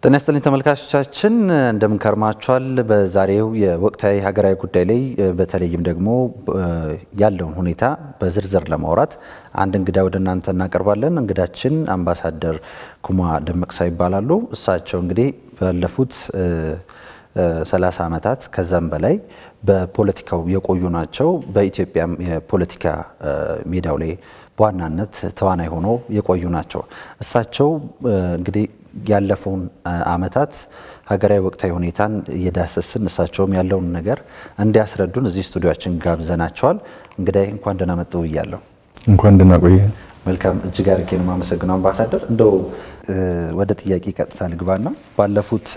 ጤና ይስጥልኝ ተመልካቾቻችን እንደምን ከርማችኋል? በዛሬው የወቅታዊ ሀገራዊ ጉዳይ ላይ በተለይም ደግሞ ያለውን ሁኔታ በዝርዝር ለማውራት አንድ እንግዳ ወደ እናንተ እናቀርባለን። እንግዳችን አምባሳደር ኩማ ደመቅሳ ይባላሉ። እሳቸው እንግዲህ ባለፉት 30 ዓመታት ከዛም በላይ በፖለቲካው የቆዩ ናቸው። በኢትዮጵያ የፖለቲካ ሜዳው ላይ በዋናነት ተዋናይ ሆኖ የቆዩ ናቸው። እሳቸው እንግዲህ ያለፈውን ዓመታት ሀገራዊ ወቅታዊ ሁኔታን እየዳሰስን እሳቸውም ያለውን ነገር እንዲያስረዱን እዚህ ስቱዲዮችን ጋብዘናቸዋል። እንግዲህ እንኳን ደህና መጡ ብያለሁ። እንኳን ደህና ቆየ። መልካም እጅግ አድርጌ ነው የማመሰግነው አምባሳደር። እንደው ወደ ጥያቄ ቀጥታ ልግባና ባለፉት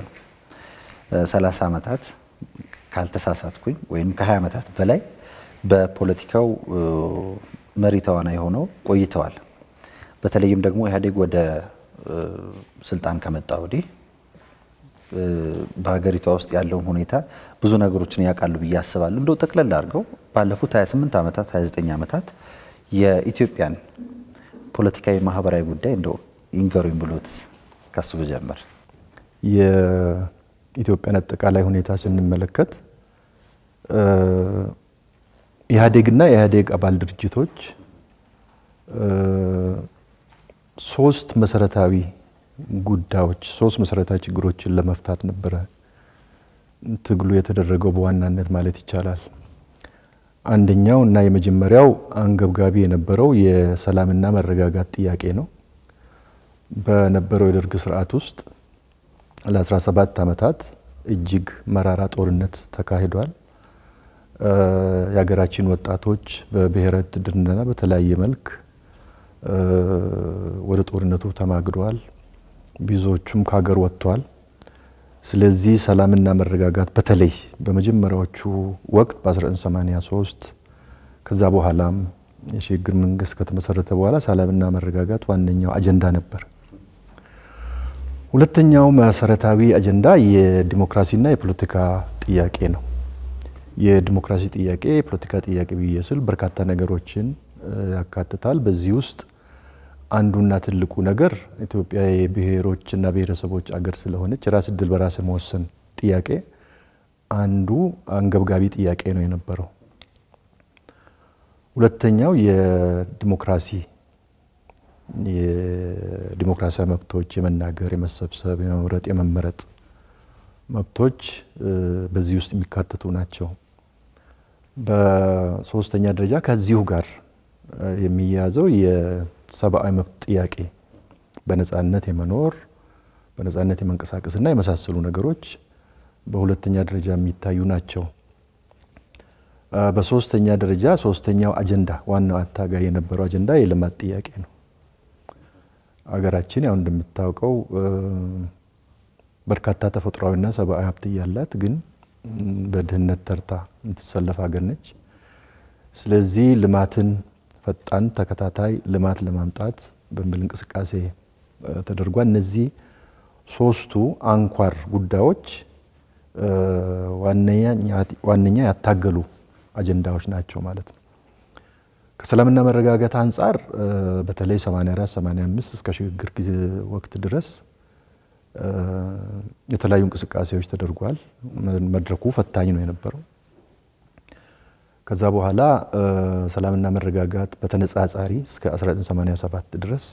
30 ዓመታት ካልተሳሳትኩኝ ወይም ከ20 ዓመታት በላይ በፖለቲካው መሪ ተዋናይ ሆነው ቆይተዋል። በተለይም ደግሞ ኢህአዴግ ወደ ስልጣን ከመጣ ወዲህ በሀገሪቷ ውስጥ ያለውን ሁኔታ ብዙ ነገሮችን ያውቃሉ ብዬ አስባለሁ። እንደው ጠቅለል አድርገው ባለፉት 28 ዓመታት 29 ዓመታት የኢትዮጵያን ፖለቲካዊ፣ ማህበራዊ ጉዳይ እንደው ይንገሩኝ ብሎት ከሱ ብጀምር። የኢትዮጵያን አጠቃላይ ሁኔታ ስንመለከት ኢህአዴግና የኢህአዴግ አባል ድርጅቶች ሶስት መሰረታዊ ጉዳዮች ሶስት መሰረታዊ ችግሮችን ለመፍታት ነበረ ትግሉ የተደረገው በዋናነት ማለት ይቻላል። አንደኛው እና የመጀመሪያው አንገብጋቢ የነበረው የሰላምና መረጋጋት ጥያቄ ነው። በነበረው የደርግ ስርዓት ውስጥ ለ17 ዓመታት እጅግ መራራ ጦርነት ተካሂዷል። የሀገራችን ወጣቶች በብሔረ ውትድርና በተለያየ መልክ ወደ ጦርነቱ ተማግደዋል። ብዙዎቹም ከሀገር ወጥተዋል። ስለዚህ ሰላምና መረጋጋት በተለይ በመጀመሪያዎቹ ወቅት በ1983 ከዛ በኋላም የሽግግር መንግስት ከተመሰረተ በኋላ ሰላምና መረጋጋት ዋነኛው አጀንዳ ነበር። ሁለተኛው መሰረታዊ አጀንዳ የዲሞክራሲና የፖለቲካ ጥያቄ ነው። የዲሞክራሲ ጥያቄ የፖለቲካ ጥያቄ ብዬ ስል በርካታ ነገሮችን ያካትታል። በዚህ ውስጥ አንዱና ትልቁ ነገር ኢትዮጵያ የብሔሮችና ብሔረሰቦች አገር ስለሆነች የራስ እድል በራስ መወሰን ጥያቄ አንዱ አንገብጋቢ ጥያቄ ነው የነበረው። ሁለተኛው የዲሞክራሲ የዲሞክራሲያዊ መብቶች የመናገር፣ የመሰብሰብ፣ የመምረጥ፣ የመመረጥ መብቶች በዚህ ውስጥ የሚካተቱ ናቸው። በሶስተኛ ደረጃ ከዚሁ ጋር የሚያያዘው የሰብአዊ መብት ጥያቄ በነጻነት የመኖር በነጻነት የመንቀሳቀስና የመሳሰሉ ነገሮች በሁለተኛ ደረጃ የሚታዩ ናቸው። በሶስተኛ ደረጃ ሶስተኛው አጀንዳ ዋናው አታጋይ የነበረው አጀንዳ የልማት ጥያቄ ነው። አገራችን ያው እንደምታውቀው በርካታ ተፈጥሯዊና ሰብአዊ ሀብት እያላት ግን በድህነት ተርታ የምትሰለፍ ሀገር ነች። ስለዚህ ልማትን ፈጣን ተከታታይ ልማት ለማምጣት በሚል እንቅስቃሴ ተደርጓል። እነዚህ ሶስቱ አንኳር ጉዳዮች ዋነኛ ያታገሉ አጀንዳዎች ናቸው ማለት ነው። ከሰላምና መረጋጋት አንጻር በተለይ 84 85 እስከ ሽግግር ጊዜ ወቅት ድረስ የተለያዩ እንቅስቃሴዎች ተደርጓል። መድረኩ ፈታኝ ነው የነበረው። ከዛ በኋላ ሰላምና መረጋጋት በተነጻጻሪ እስከ 1987 ድረስ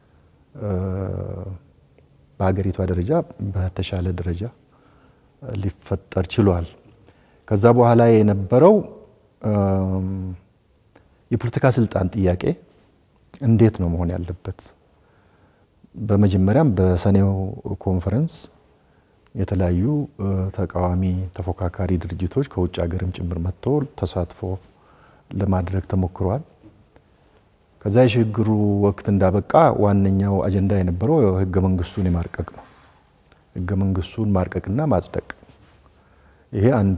በሀገሪቷ ደረጃ በተሻለ ደረጃ ሊፈጠር ችሏል። ከዛ በኋላ የነበረው የፖለቲካ ስልጣን ጥያቄ እንዴት ነው መሆን ያለበት? በመጀመሪያም በሰኔው ኮንፈረንስ የተለያዩ ተቃዋሚ ተፎካካሪ ድርጅቶች ከውጭ ሀገርም ጭምር መጥቶ ተሳትፎ ለማድረግ ተሞክሯል። ከዛ የሽግግሩ ወቅት እንዳበቃ ዋነኛው አጀንዳ የነበረው ህገ መንግስቱን የማርቀቅ ነው። ህገ መንግስቱን ማርቀቅና ማጽደቅ፣ ይሄ አንዱ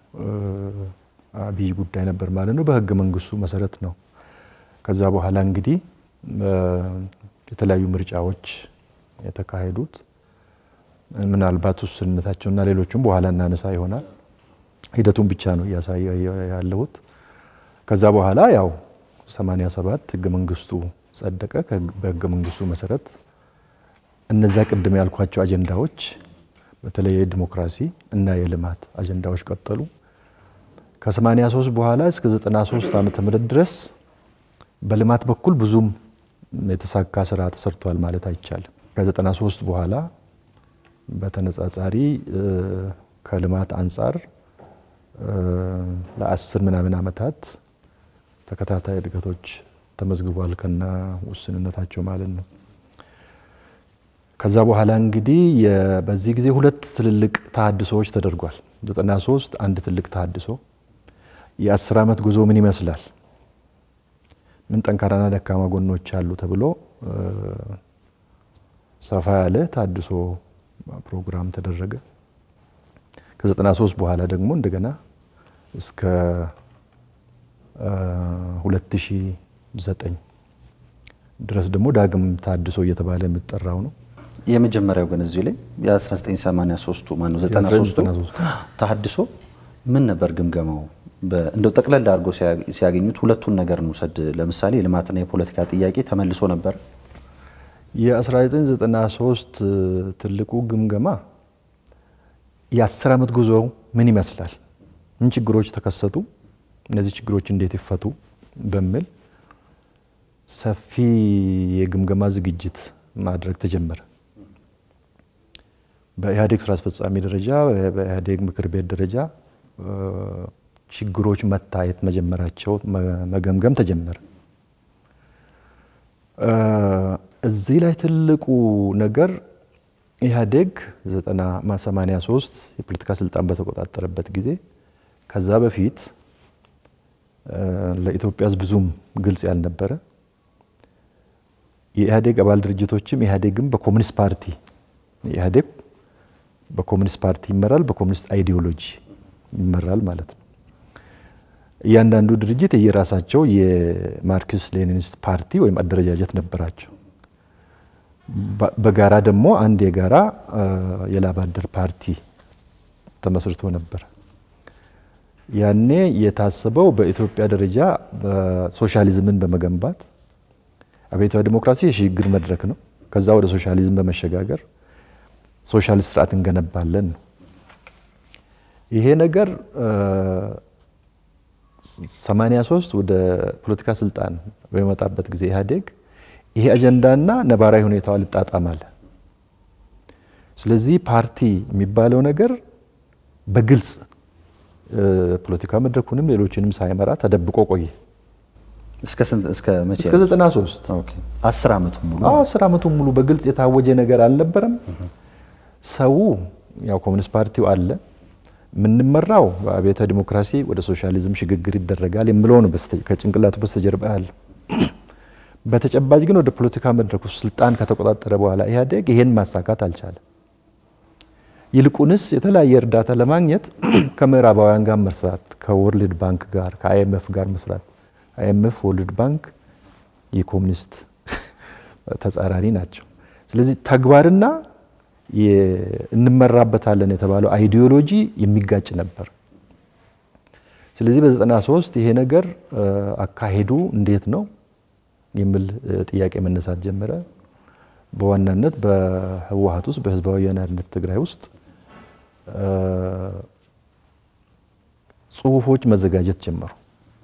አብይ ጉዳይ ነበር ማለት ነው። በህገ መንግስቱ መሰረት ነው። ከዛ በኋላ እንግዲህ የተለያዩ ምርጫዎች የተካሄዱት ምናልባት ውስንነታቸውና ሌሎቹም በኋላ እናነሳ ይሆናል። ሂደቱን ብቻ ነው እያሳየ ያለሁት። ከዛ በኋላ ያው 87 ህገ መንግስቱ ጸደቀ። በህገ መንግስቱ መሰረት እነዛ ቅድም ያልኳቸው አጀንዳዎች በተለይ የዲሞክራሲ እና የልማት አጀንዳዎች ቀጠሉ። ከ83 በኋላ እስከ 93 ዓመተ ምህረት ድረስ በልማት በኩል ብዙም የተሳካ ስራ ተሰርቷል ማለት አይቻልም። ከ93 በኋላ በተነጻጻሪ ከልማት አንጻር ለአስር ምናምን ዓመታት ተከታታይ እድገቶች ተመዝግቧል ከና ውስንነታቸው ማለት ነው። ከዛ በኋላ እንግዲህ በዚህ ጊዜ ሁለት ትልልቅ ተሀድሶዎች ተደርጓል። 93 አንድ ትልቅ ተሀድሶ የአስር ዓመት ጉዞ ምን ይመስላል፣ ምን ጠንካራና ደካማ ጎኖች አሉ ተብሎ ሰፋ ያለ ተሀድሶ ፕሮግራም ተደረገ። ከ93 በኋላ ደግሞ እንደገና እስከ 2009 ድረስ ደግሞ ዳግም ታድሶ እየተባለ የሚጠራው ነው። የመጀመሪያው ግን እዚሁ ላይ የ1983ቱ ማነው 93ቱ ተሀድሶ ምን ነበር ግምገማው? እንደው ጠቅለል አድርጎ ሲያገኙት ሁለቱን ነገር እንውሰድ። ለምሳሌ የልማትና የፖለቲካ ጥያቄ ተመልሶ ነበር። የ1993 ትልቁ ግምገማ የአስር ዓመት ጉዞ ምን ይመስላል፣ ምን ችግሮች ተከሰቱ፣ እነዚህ ችግሮች እንዴት ይፈቱ በሚል ሰፊ የግምገማ ዝግጅት ማድረግ ተጀመረ። በኢህአዴግ ስራ አስፈጻሚ ደረጃ፣ በኢህአዴግ ምክር ቤት ደረጃ ችግሮች መታየት መጀመራቸው መገምገም ተጀመረ። እዚህ ላይ ትልቁ ነገር ኢህአዴግ 1983 የፖለቲካ ስልጣን በተቆጣጠረበት ጊዜ ከዛ በፊት ለኢትዮጵያ ሕዝብ ብዙም ግልጽ ያልነበረ የኢህአዴግ አባል ድርጅቶችም ኢህአዴግም በኮሚኒስት ፓርቲ ኢህአዴግ በኮሚኒስት ፓርቲ ይመራል፣ በኮሚኒስት አይዲዮሎጂ ይመራል ማለት ነው። እያንዳንዱ ድርጅት የየራሳቸው የማርክስ ሌኒኒስት ፓርቲ ወይም አደረጃጀት ነበራቸው። በጋራ ደግሞ አንድ የጋራ የላብ አደር ፓርቲ ተመስርቶ ነበር። ያኔ የታሰበው በኢትዮጵያ ደረጃ ሶሻሊዝምን በመገንባት አብዮታዊ ዲሞክራሲ የሽግግር መድረክ ነው። ከዛ ወደ ሶሻሊዝም በመሸጋገር ሶሻሊስት ስርዓት እንገነባለን ነው። ይሄ ነገር 83 ወደ ፖለቲካ ስልጣን በመጣበት ጊዜ ኢህአዴግ ይሄ አጀንዳና ነባራዊ ሁኔታው አልጣጣም አለ። ስለዚህ ፓርቲ የሚባለው ነገር በግልጽ ፖለቲካ መድረኩንም ሌሎችንም ሳይመራ ተደብቆ ቆየ። እስከ ስንት እስከ መቼ? እስከ 93 ኦኬ። አስር ዓመቱን ሙሉ አዎ፣ አስር ዓመቱን ሙሉ በግልጽ የታወጀ ነገር አልነበረም። ሰው ያው ኮሚኒስት ፓርቲው አለ የምንመራው በአብዮታዊ ዲሞክራሲ ወደ ሶሻሊዝም ሽግግር ይደረጋል የሚለው ነው ከጭንቅላቱ በስተጀርባ ያለ። በተጨባጭ ግን ወደ ፖለቲካ መድረኩ ስልጣን ከተቆጣጠረ በኋላ ኢህአዴግ ይሄን ማሳካት አልቻለም። ይልቁንስ የተለያየ እርዳታ ለማግኘት ከምዕራባውያን ጋር መስራት፣ ከወርልድ ባንክ ጋር ከአይኤምኤፍ ጋር መስራት። አይኤምኤፍ፣ ወርልድ ባንክ የኮሚኒስት ተጻራሪ ናቸው። ስለዚህ ተግባርና እንመራበታለን የተባለው አይዲዮሎጂ የሚጋጭ ነበር። ስለዚህ በ93 ይሄ ነገር አካሄዱ እንዴት ነው የሚል ጥያቄ መነሳት ጀመረ። በዋናነት በህወሀት ውስጥ በህዝባዊ ወያነ ሓርነት ትግራይ ውስጥ ጽሁፎች መዘጋጀት ጀመሩ።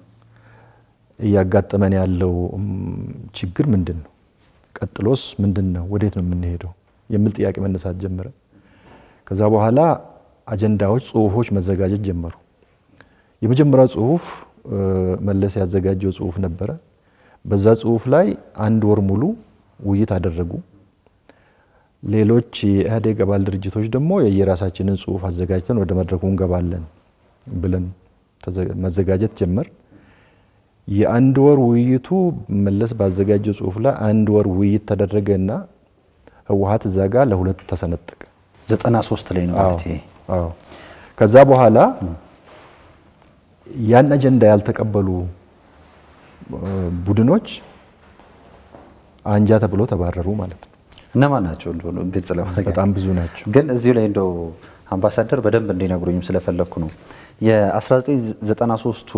እያጋጠመን ያለው ችግር ምንድን ነው? ቀጥሎስ ምንድን ነው? ወዴት ነው የምንሄደው? የሚል ጥያቄ መነሳት ጀመረ። ከዛ በኋላ አጀንዳዎች፣ ጽሁፎች መዘጋጀት ጀመሩ። የመጀመሪያው ጽሁፍ መለስ ያዘጋጀው ጽሁፍ ነበረ። በዛ ጽሁፍ ላይ አንድ ወር ሙሉ ውይይት አደረጉ። ሌሎች የኢህአዴግ አባል ድርጅቶች ደግሞ የየራሳችንን ጽሁፍ አዘጋጅተን ወደ መድረኩ እንገባለን ብለን መዘጋጀት ጀመር። የአንድ ወር ውይይቱ መለስ ባዘጋጀው ጽሁፍ ላይ አንድ ወር ውይይት ተደረገ እና ህወሀት እዛ ጋር ለሁለት ተሰነጠቀ። 93 ላይ ነው ማለት ይሄ። አዎ። ከዛ በኋላ ያን አጀንዳ ያልተቀበሉ ቡድኖች አንጃ ተብሎ ተባረሩ ማለት ነው። እነማን ናቸው እንደሆነ ግልጽ ለማድረግ በጣም ብዙ ናቸው። ግን እዚሁ ላይ እንደው አምባሳደር በደንብ እንዲነግሩኝም ስለፈለግኩ ነው። የ1993ቱ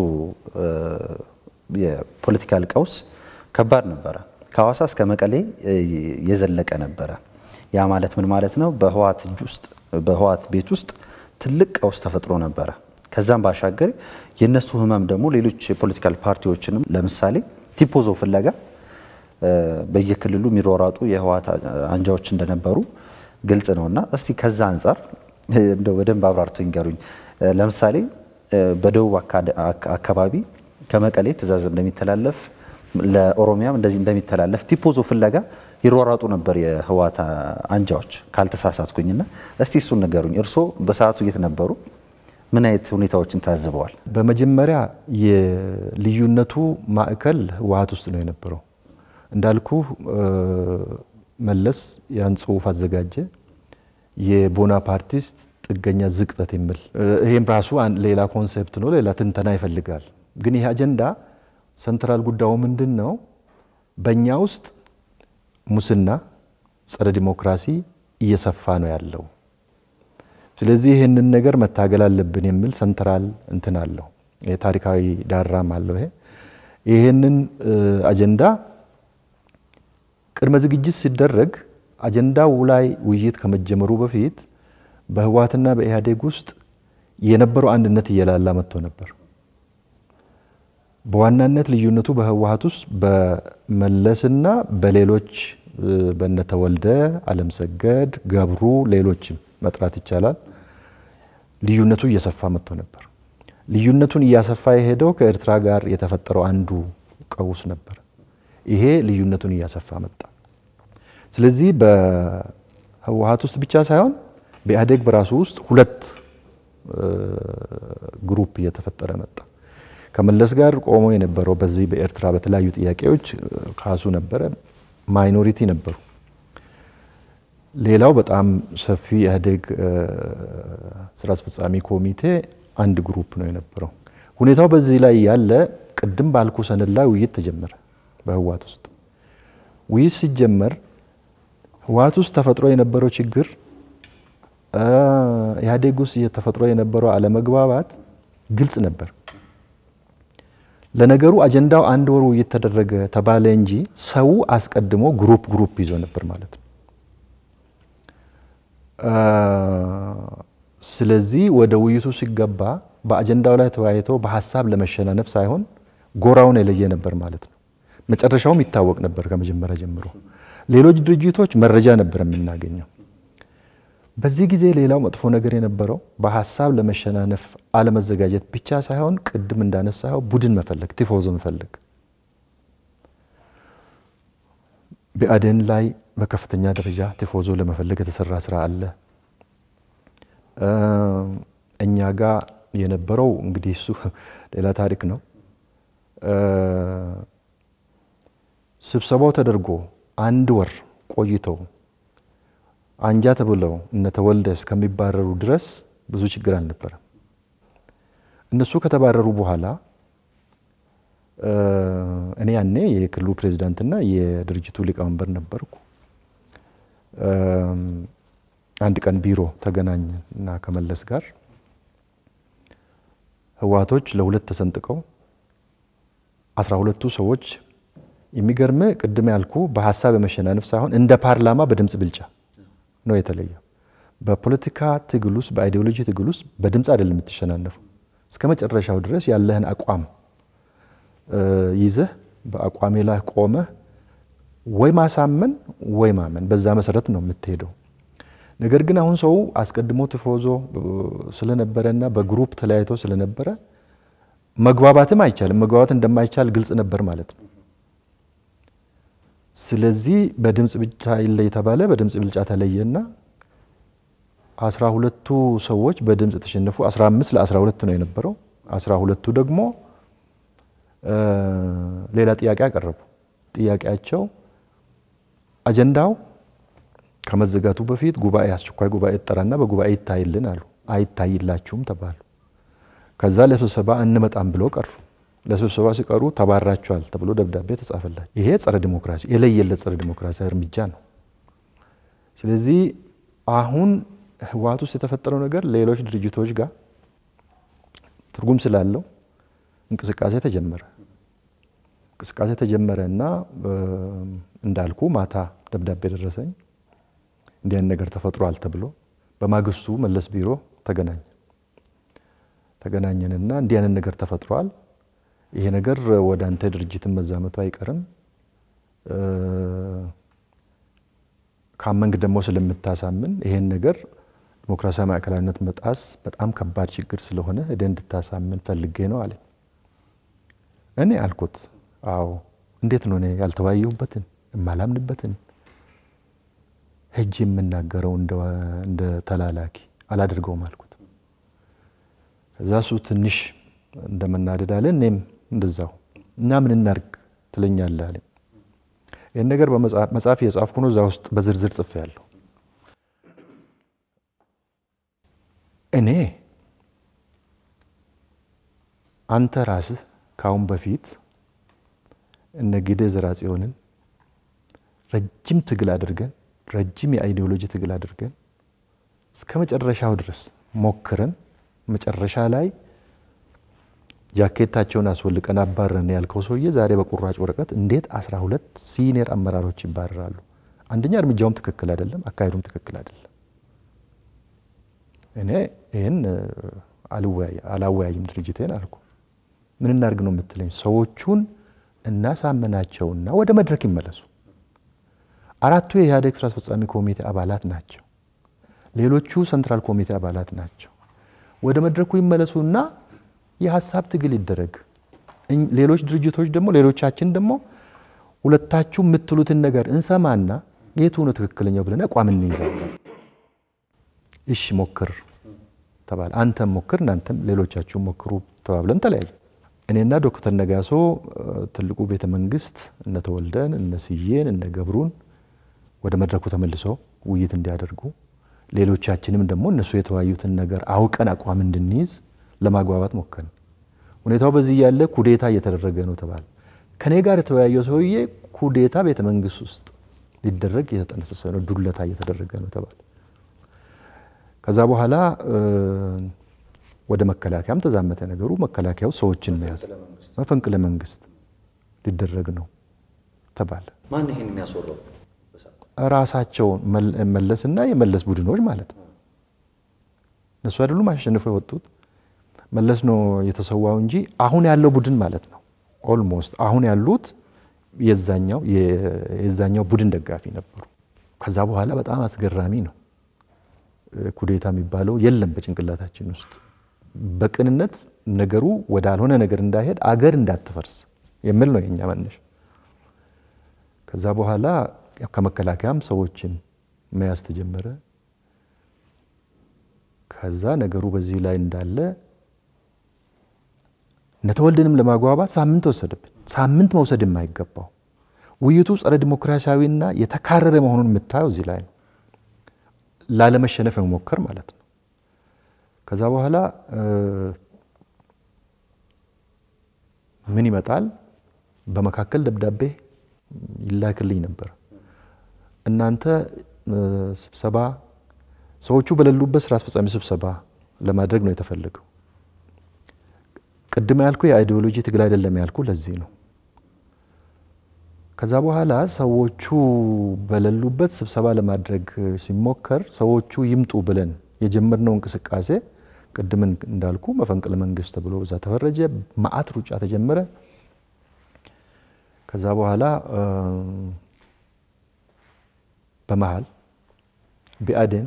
የፖለቲካል ቀውስ ከባድ ነበረ። ከሐዋሳ እስከ መቀሌ የዘለቀ ነበረ። ያ ማለት ምን ማለት ነው? በህወሓት እጅ ውስጥ በህወሓት ቤት ውስጥ ትልቅ ቀውስ ተፈጥሮ ነበረ። ከዛም ባሻገር የእነሱ ህመም ደግሞ ሌሎች የፖለቲካል ፓርቲዎችንም ለምሳሌ ቲፖዞ ፍለጋ በየክልሉ የሚሯሯጡ የህወሓት አንጃዎች እንደነበሩ ግልጽ ነውና እስቲ ከዛ አንጻር እንደው በደንብ አብራርቶ ይንገሩኝ። ለምሳሌ በደቡብ አካባቢ ከመቀሌ ትዕዛዝ እንደሚተላለፍ ለኦሮሚያም እንደዚህ እንደሚተላለፍ ቲፖዞ ፍለጋ ይሯሯጡ ነበር የህወሓት አንጃዎች ካልተሳሳትኩኝና፣ እስቲ እሱን ንገሩኝ። እርስዎ በሰዓቱ የት ነበሩ? ምን አይነት ሁኔታዎችን ታዝበዋል? በመጀመሪያ የልዩነቱ ማዕከል ህወሓት ውስጥ ነው የነበረው። እንዳልኩ መለስ ያን ጽሁፍ አዘጋጀ፣ የቦናፓርቲስት ጥገኛ ዝቅጠት የሚል ይሄም ራሱ ሌላ ኮንሴፕት ነው፣ ሌላ ትንተና ይፈልጋል። ግን ይህ አጀንዳ ሰንትራል ጉዳዩ ምንድን ነው? በእኛ ውስጥ ሙስና፣ ጸረ ዲሞክራሲ እየሰፋ ነው ያለው። ስለዚህ ይህንን ነገር መታገል አለብን የሚል ሰንትራል እንትን አለው፣ ታሪካዊ ዳራም አለው። ይሄ ይህንን አጀንዳ ቅድመ ዝግጅት ሲደረግ አጀንዳው ላይ ውይይት ከመጀመሩ በፊት በህወሓትና በኢህአዴግ ውስጥ የነበረው አንድነት እየላላ መጥቶ ነበር። በዋናነት ልዩነቱ በህወሓት ውስጥ በመለስና በሌሎች በነተወልደ አለምሰገድ፣ ገብሩ፣ ሌሎችም መጥራት ይቻላል። ልዩነቱ እየሰፋ መጥቶ ነበር። ልዩነቱን እያሰፋ የሄደው ከኤርትራ ጋር የተፈጠረው አንዱ ቀውስ ነበር። ይሄ ልዩነቱን እያሰፋ መጣ። ስለዚህ በህወሓት ውስጥ ብቻ ሳይሆን በኢህአዴግ በራሱ ውስጥ ሁለት ግሩፕ እየተፈጠረ መጣ። ከመለስ ጋር ቆሞ የነበረው በዚህ በኤርትራ በተለያዩ ጥያቄዎች ካሱ ነበረ፣ ማይኖሪቲ ነበሩ። ሌላው በጣም ሰፊ የኢህአዴግ ስራ አስፈጻሚ ኮሚቴ አንድ ግሩፕ ነው የነበረው። ሁኔታው በዚህ ላይ ያለ ቅድም ባልኩ ሰነድ ላይ ውይይት ተጀመረ። በህወሓት ውስጥ ውይይት ሲጀመር ህወሓት ውስጥ ተፈጥሮ የነበረው ችግር ኢህአዴግ ውስጥ ተፈጥሮ የነበረው አለመግባባት ግልጽ ነበር። ለነገሩ አጀንዳው አንድ ወር ውይይት ተደረገ ተባለ እንጂ ሰው አስቀድሞ ግሩፕ ግሩፕ ይዞ ነበር ማለት ነው። ስለዚህ ወደ ውይይቱ ሲገባ በአጀንዳው ላይ ተወያይቶ በሀሳብ ለመሸናነፍ ሳይሆን ጎራውን የለየ ነበር ማለት ነው። መጨረሻውም ይታወቅ ነበር ከመጀመሪያ ጀምሮ። ሌሎች ድርጅቶች መረጃ ነበር የምናገኘው። በዚህ ጊዜ ሌላው መጥፎ ነገር የነበረው በሀሳብ ለመሸናነፍ አለመዘጋጀት ብቻ ሳይሆን ቅድም እንዳነሳው ቡድን መፈለግ፣ ቲፎዞ መፈለግ። ብአዴን ላይ በከፍተኛ ደረጃ ቲፎዞ ለመፈለግ የተሰራ ስራ አለ። እኛ ጋር የነበረው እንግዲህ እሱ ሌላ ታሪክ ነው። ስብሰባው ተደርጎ አንድ ወር ቆይተው አንጃ ተብለው እነ ተወልደ እስከሚባረሩ ድረስ ብዙ ችግር አልነበረም። እነሱ ከተባረሩ በኋላ እኔ ያኔ የክልሉ ፕሬዚዳንትና የድርጅቱ ሊቀመንበር ነበርኩ። አንድ ቀን ቢሮ ተገናኘን እና ከመለስ ጋር ህወሓቶች ለሁለት ተሰንጥቀው አስራ ሁለቱ ሰዎች የሚገርም ቅድም ያልኩ በሀሳብ የመሸናነፍ ሳይሆን እንደ ፓርላማ በድምፅ ብልጫ ነው የተለየው። በፖለቲካ ትግል ውስጥ በአይዲዮሎጂ ትግል ውስጥ በድምፅ አይደለም የምትሸናነፉ። እስከ መጨረሻው ድረስ ያለህን አቋም ይዘህ በአቋሜ ላይ ቆመህ ወይ ማሳመን ወይ ማመን፣ በዛ መሰረት ነው የምትሄደው። ነገር ግን አሁን ሰው አስቀድሞ ቲፎዞ ስለነበረና በግሩፕ ተለያይቶ ስለነበረ መግባባትም አይቻልም። መግባባት እንደማይቻል ግልጽ ነበር ማለት ነው። ስለዚህ በድምፅ ብልጫ ይለይ የተባለ በድምፅ ብልጫ ተለየና አስራ ሁለቱ ሰዎች በድምፅ ተሸነፉ። አስራ አምስት ለአስራ ሁለት ነው የነበረው። አስራ ሁለቱ ደግሞ ሌላ ጥያቄ አቀረቡ። ጥያቄያቸው አጀንዳው ከመዘጋቱ በፊት ጉባኤ አስቸኳይ ጉባኤ ይጠራና በጉባኤ ይታይልን አሉ። አይታይላችሁም ተባሉ። ከዛ ለስብሰባ እንመጣም ብሎ ቀሩ። ለስብሰባ ሲቀሩ ተባራቸዋል ተብሎ ደብዳቤ ተጻፈላቸው። ይሄ ጸረ ዲሞክራሲ የለየለት ጸረ ዲሞክራሲያዊ እርምጃ ነው። ስለዚህ አሁን ህወሓት ውስጥ የተፈጠረው ነገር ሌሎች ድርጅቶች ጋር ትርጉም ስላለው እንቅስቃሴ ተጀመረ። እንቅስቃሴ ተጀመረ እና እንዳልኩ ማታ ደብዳቤ ደረሰኝ። እንዲህ አይነት ነገር ተፈጥሯል ተብሎ በማግስቱ መለስ ቢሮ ተገናኘ ተገናኘንና እንዲህ አይነት ነገር ተፈጥሯል፣ ይሄ ነገር ወደ አንተ ድርጅትን መዛመቱ አይቀርም፣ ካመንክ ደግሞ ስለምታሳምን ይሄን ነገር ዲሞክራሲያዊ ማዕከላዊነት መጣስ በጣም ከባድ ችግር ስለሆነ ሄደህ እንድታሳምን ፈልጌ ነው አለኝ። እኔ አልኩት አዎ፣ እንዴት ነው እኔ ያልተወያየሁበትን የማላምንበትን ሄጅ የምናገረው እንደ ተላላኪ አላደርገውም አልኩት። ከዛ እሱ ትንሽ እንደመናደድ አለ፣ እኔም እንደዛው እና ምን እናድርግ ትለኛለህ አለኝ። ይህን ነገር በመጽሐፍ የጻፍኩ ነው፣ እዛ ውስጥ በዝርዝር ጽፌያለሁ። እኔ አንተ ራስህ ከአሁን በፊት እነ ጊዴ ዘርአጽዮንን ረጅም ትግል አድርገን ረጅም የአይዲዮሎጂ ትግል አድርገን እስከ መጨረሻው ድረስ ሞክረን መጨረሻ ላይ ጃኬታቸውን አስወልቀን አባረን ያልከው ሰውዬ ዛሬ በቁራጭ ወረቀት እንዴት አስራ ሁለት ሲኒየር አመራሮች ይባረራሉ? አንደኛ እርምጃውም ትክክል አይደለም፣ አካሄዱም ትክክል አይደለም። እኔ ይህን አላወያይም ድርጅቴን አልኩ። ምን እናድርግ ነው የምትለኝ? ሰዎቹን እናሳመናቸውና ወደ መድረክ ይመለሱ። አራቱ የኢህአዴግ ስራ አስፈጻሚ ኮሚቴ አባላት ናቸው። ሌሎቹ ሰንትራል ኮሚቴ አባላት ናቸው። ወደ መድረኩ ይመለሱና የሀሳብ ትግል ይደረግ። ሌሎች ድርጅቶች ደግሞ ሌሎቻችን ደግሞ ሁለታችሁ የምትሉትን ነገር እንሰማና የቱ ነው ትክክለኛው ብለን አቋም እንይዛለን። እሺ ሞክር ተባለ። አንተም ሞክር፣ እናንተም ሌሎቻችሁ ሞክሩ ተባብለን ተለያየ። እኔና ዶክተር ነጋሶ ትልቁ ቤተ መንግስት እነ ተወልደን እነ ስዬን እነ ገብሩን ወደ መድረኩ ተመልሰው ውይይት እንዲያደርጉ ሌሎቻችንም ደግሞ እነሱ የተወያዩትን ነገር አውቀን አቋም እንድንይዝ ለማግባባት ሞከርን። ሁኔታው በዚህ ያለ ኩዴታ እየተደረገ ነው ተባለ። ከኔ ጋር የተወያየው ሰውዬ ኩዴታ ቤተ መንግስት ውስጥ ሊደረግ እየተጠነሰሰ ነው፣ ዱለታ እየተደረገ ነው ተባለ። ከዛ በኋላ ወደ መከላከያም ተዛመተ ነገሩ። መከላከያው ሰዎችን መያዝ መፈንቅለ መንግስት ሊደረግ ነው ተባለ። ማን ይሄን የሚያስወራው? ራሳቸው መለስና የመለስ ቡድኖች ማለት ነው። እነሱ አይደሉም አሸንፈው የወጡት መለስ ነው የተሰዋው እንጂ አሁን ያለው ቡድን ማለት ነው። ኦልሞስት አሁን ያሉት የዛኛው የዛኛው ቡድን ደጋፊ ነበሩ። ከዛ በኋላ በጣም አስገራሚ ነው። ኩዴታ የሚባለው የለም በጭንቅላታችን ውስጥ በቅንነት ነገሩ ወዳልሆነ ነገር እንዳይሄድ አገር እንዳትፈርስ የሚል ነው የኛ መነሻ። ከዛ በኋላ ከመከላከያም ሰዎችን መያዝ ተጀመረ። ከዛ ነገሩ በዚህ ላይ እንዳለ እነተወልድንም ለማግባባት ሳምንት ወሰደብን። ሳምንት መውሰድ የማይገባው ውይይቱ ጸረ ዲሞክራሲያዊና የተካረረ መሆኑን የምታየው እዚህ ላይ ነው። ላለመሸነፍ የመሞከር ማለት ነው። ከዛ በኋላ ምን ይመጣል? በመካከል ደብዳቤ ይላክልኝ ነበር። እናንተ ስብሰባ ሰዎቹ በሌሉበት ስራ አስፈጻሚ ስብሰባ ለማድረግ ነው የተፈለገው። ቅድም ያልኩ የአይዲዮሎጂ ትግል አይደለም ያልኩ ለዚህ ነው። ከዛ በኋላ ሰዎቹ በሌሉበት ስብሰባ ለማድረግ ሲሞከር ሰዎቹ ይምጡ ብለን የጀመርነው እንቅስቃሴ ቅድም እንዳልኩ መፈንቅለ መንግስት ተብሎ እዛ ተፈረጀ። መዓት ሩጫ ተጀመረ። ከዛ በኋላ በመሀል ቢአዴን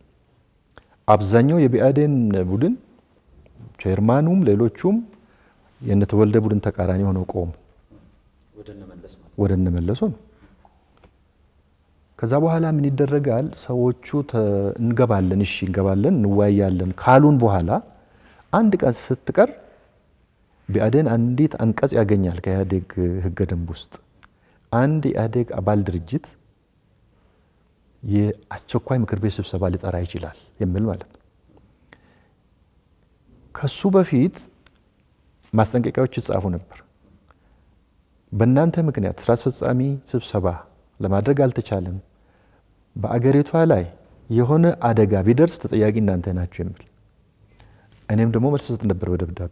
አብዛኛው የቢአዴን ቡድን ቼርማኑም ሌሎቹም የነተወልደ ቡድን ተቃራኒ ሆነው ቆሙ። ወደ እነመለሱ ነው። ከዛ በኋላ ምን ይደረጋል? ሰዎቹ እንገባለን፣ እሺ እንገባለን፣ እንወያያለን ካሉን በኋላ አንድ ቀን ስትቀር ቢአዴን አንዲት አንቀጽ ያገኛል ከኢህአዴግ ህገ ደንብ ውስጥ አንድ የኢህአዴግ አባል ድርጅት የአስቸኳይ ምክር ቤት ስብሰባ ሊጠራ ይችላል የሚል ማለት ነው። ከሱ በፊት ማስጠንቀቂያዎች ይጻፉ ነበር። በእናንተ ምክንያት ስራ አስፈጻሚ ስብሰባ ለማድረግ አልተቻለም፣ በአገሪቷ ላይ የሆነ አደጋ ቢደርስ ተጠያቂ እናንተ ናችሁ የሚል እኔም ደግሞ መልስ ሰጥ ነበር በደብዳቤ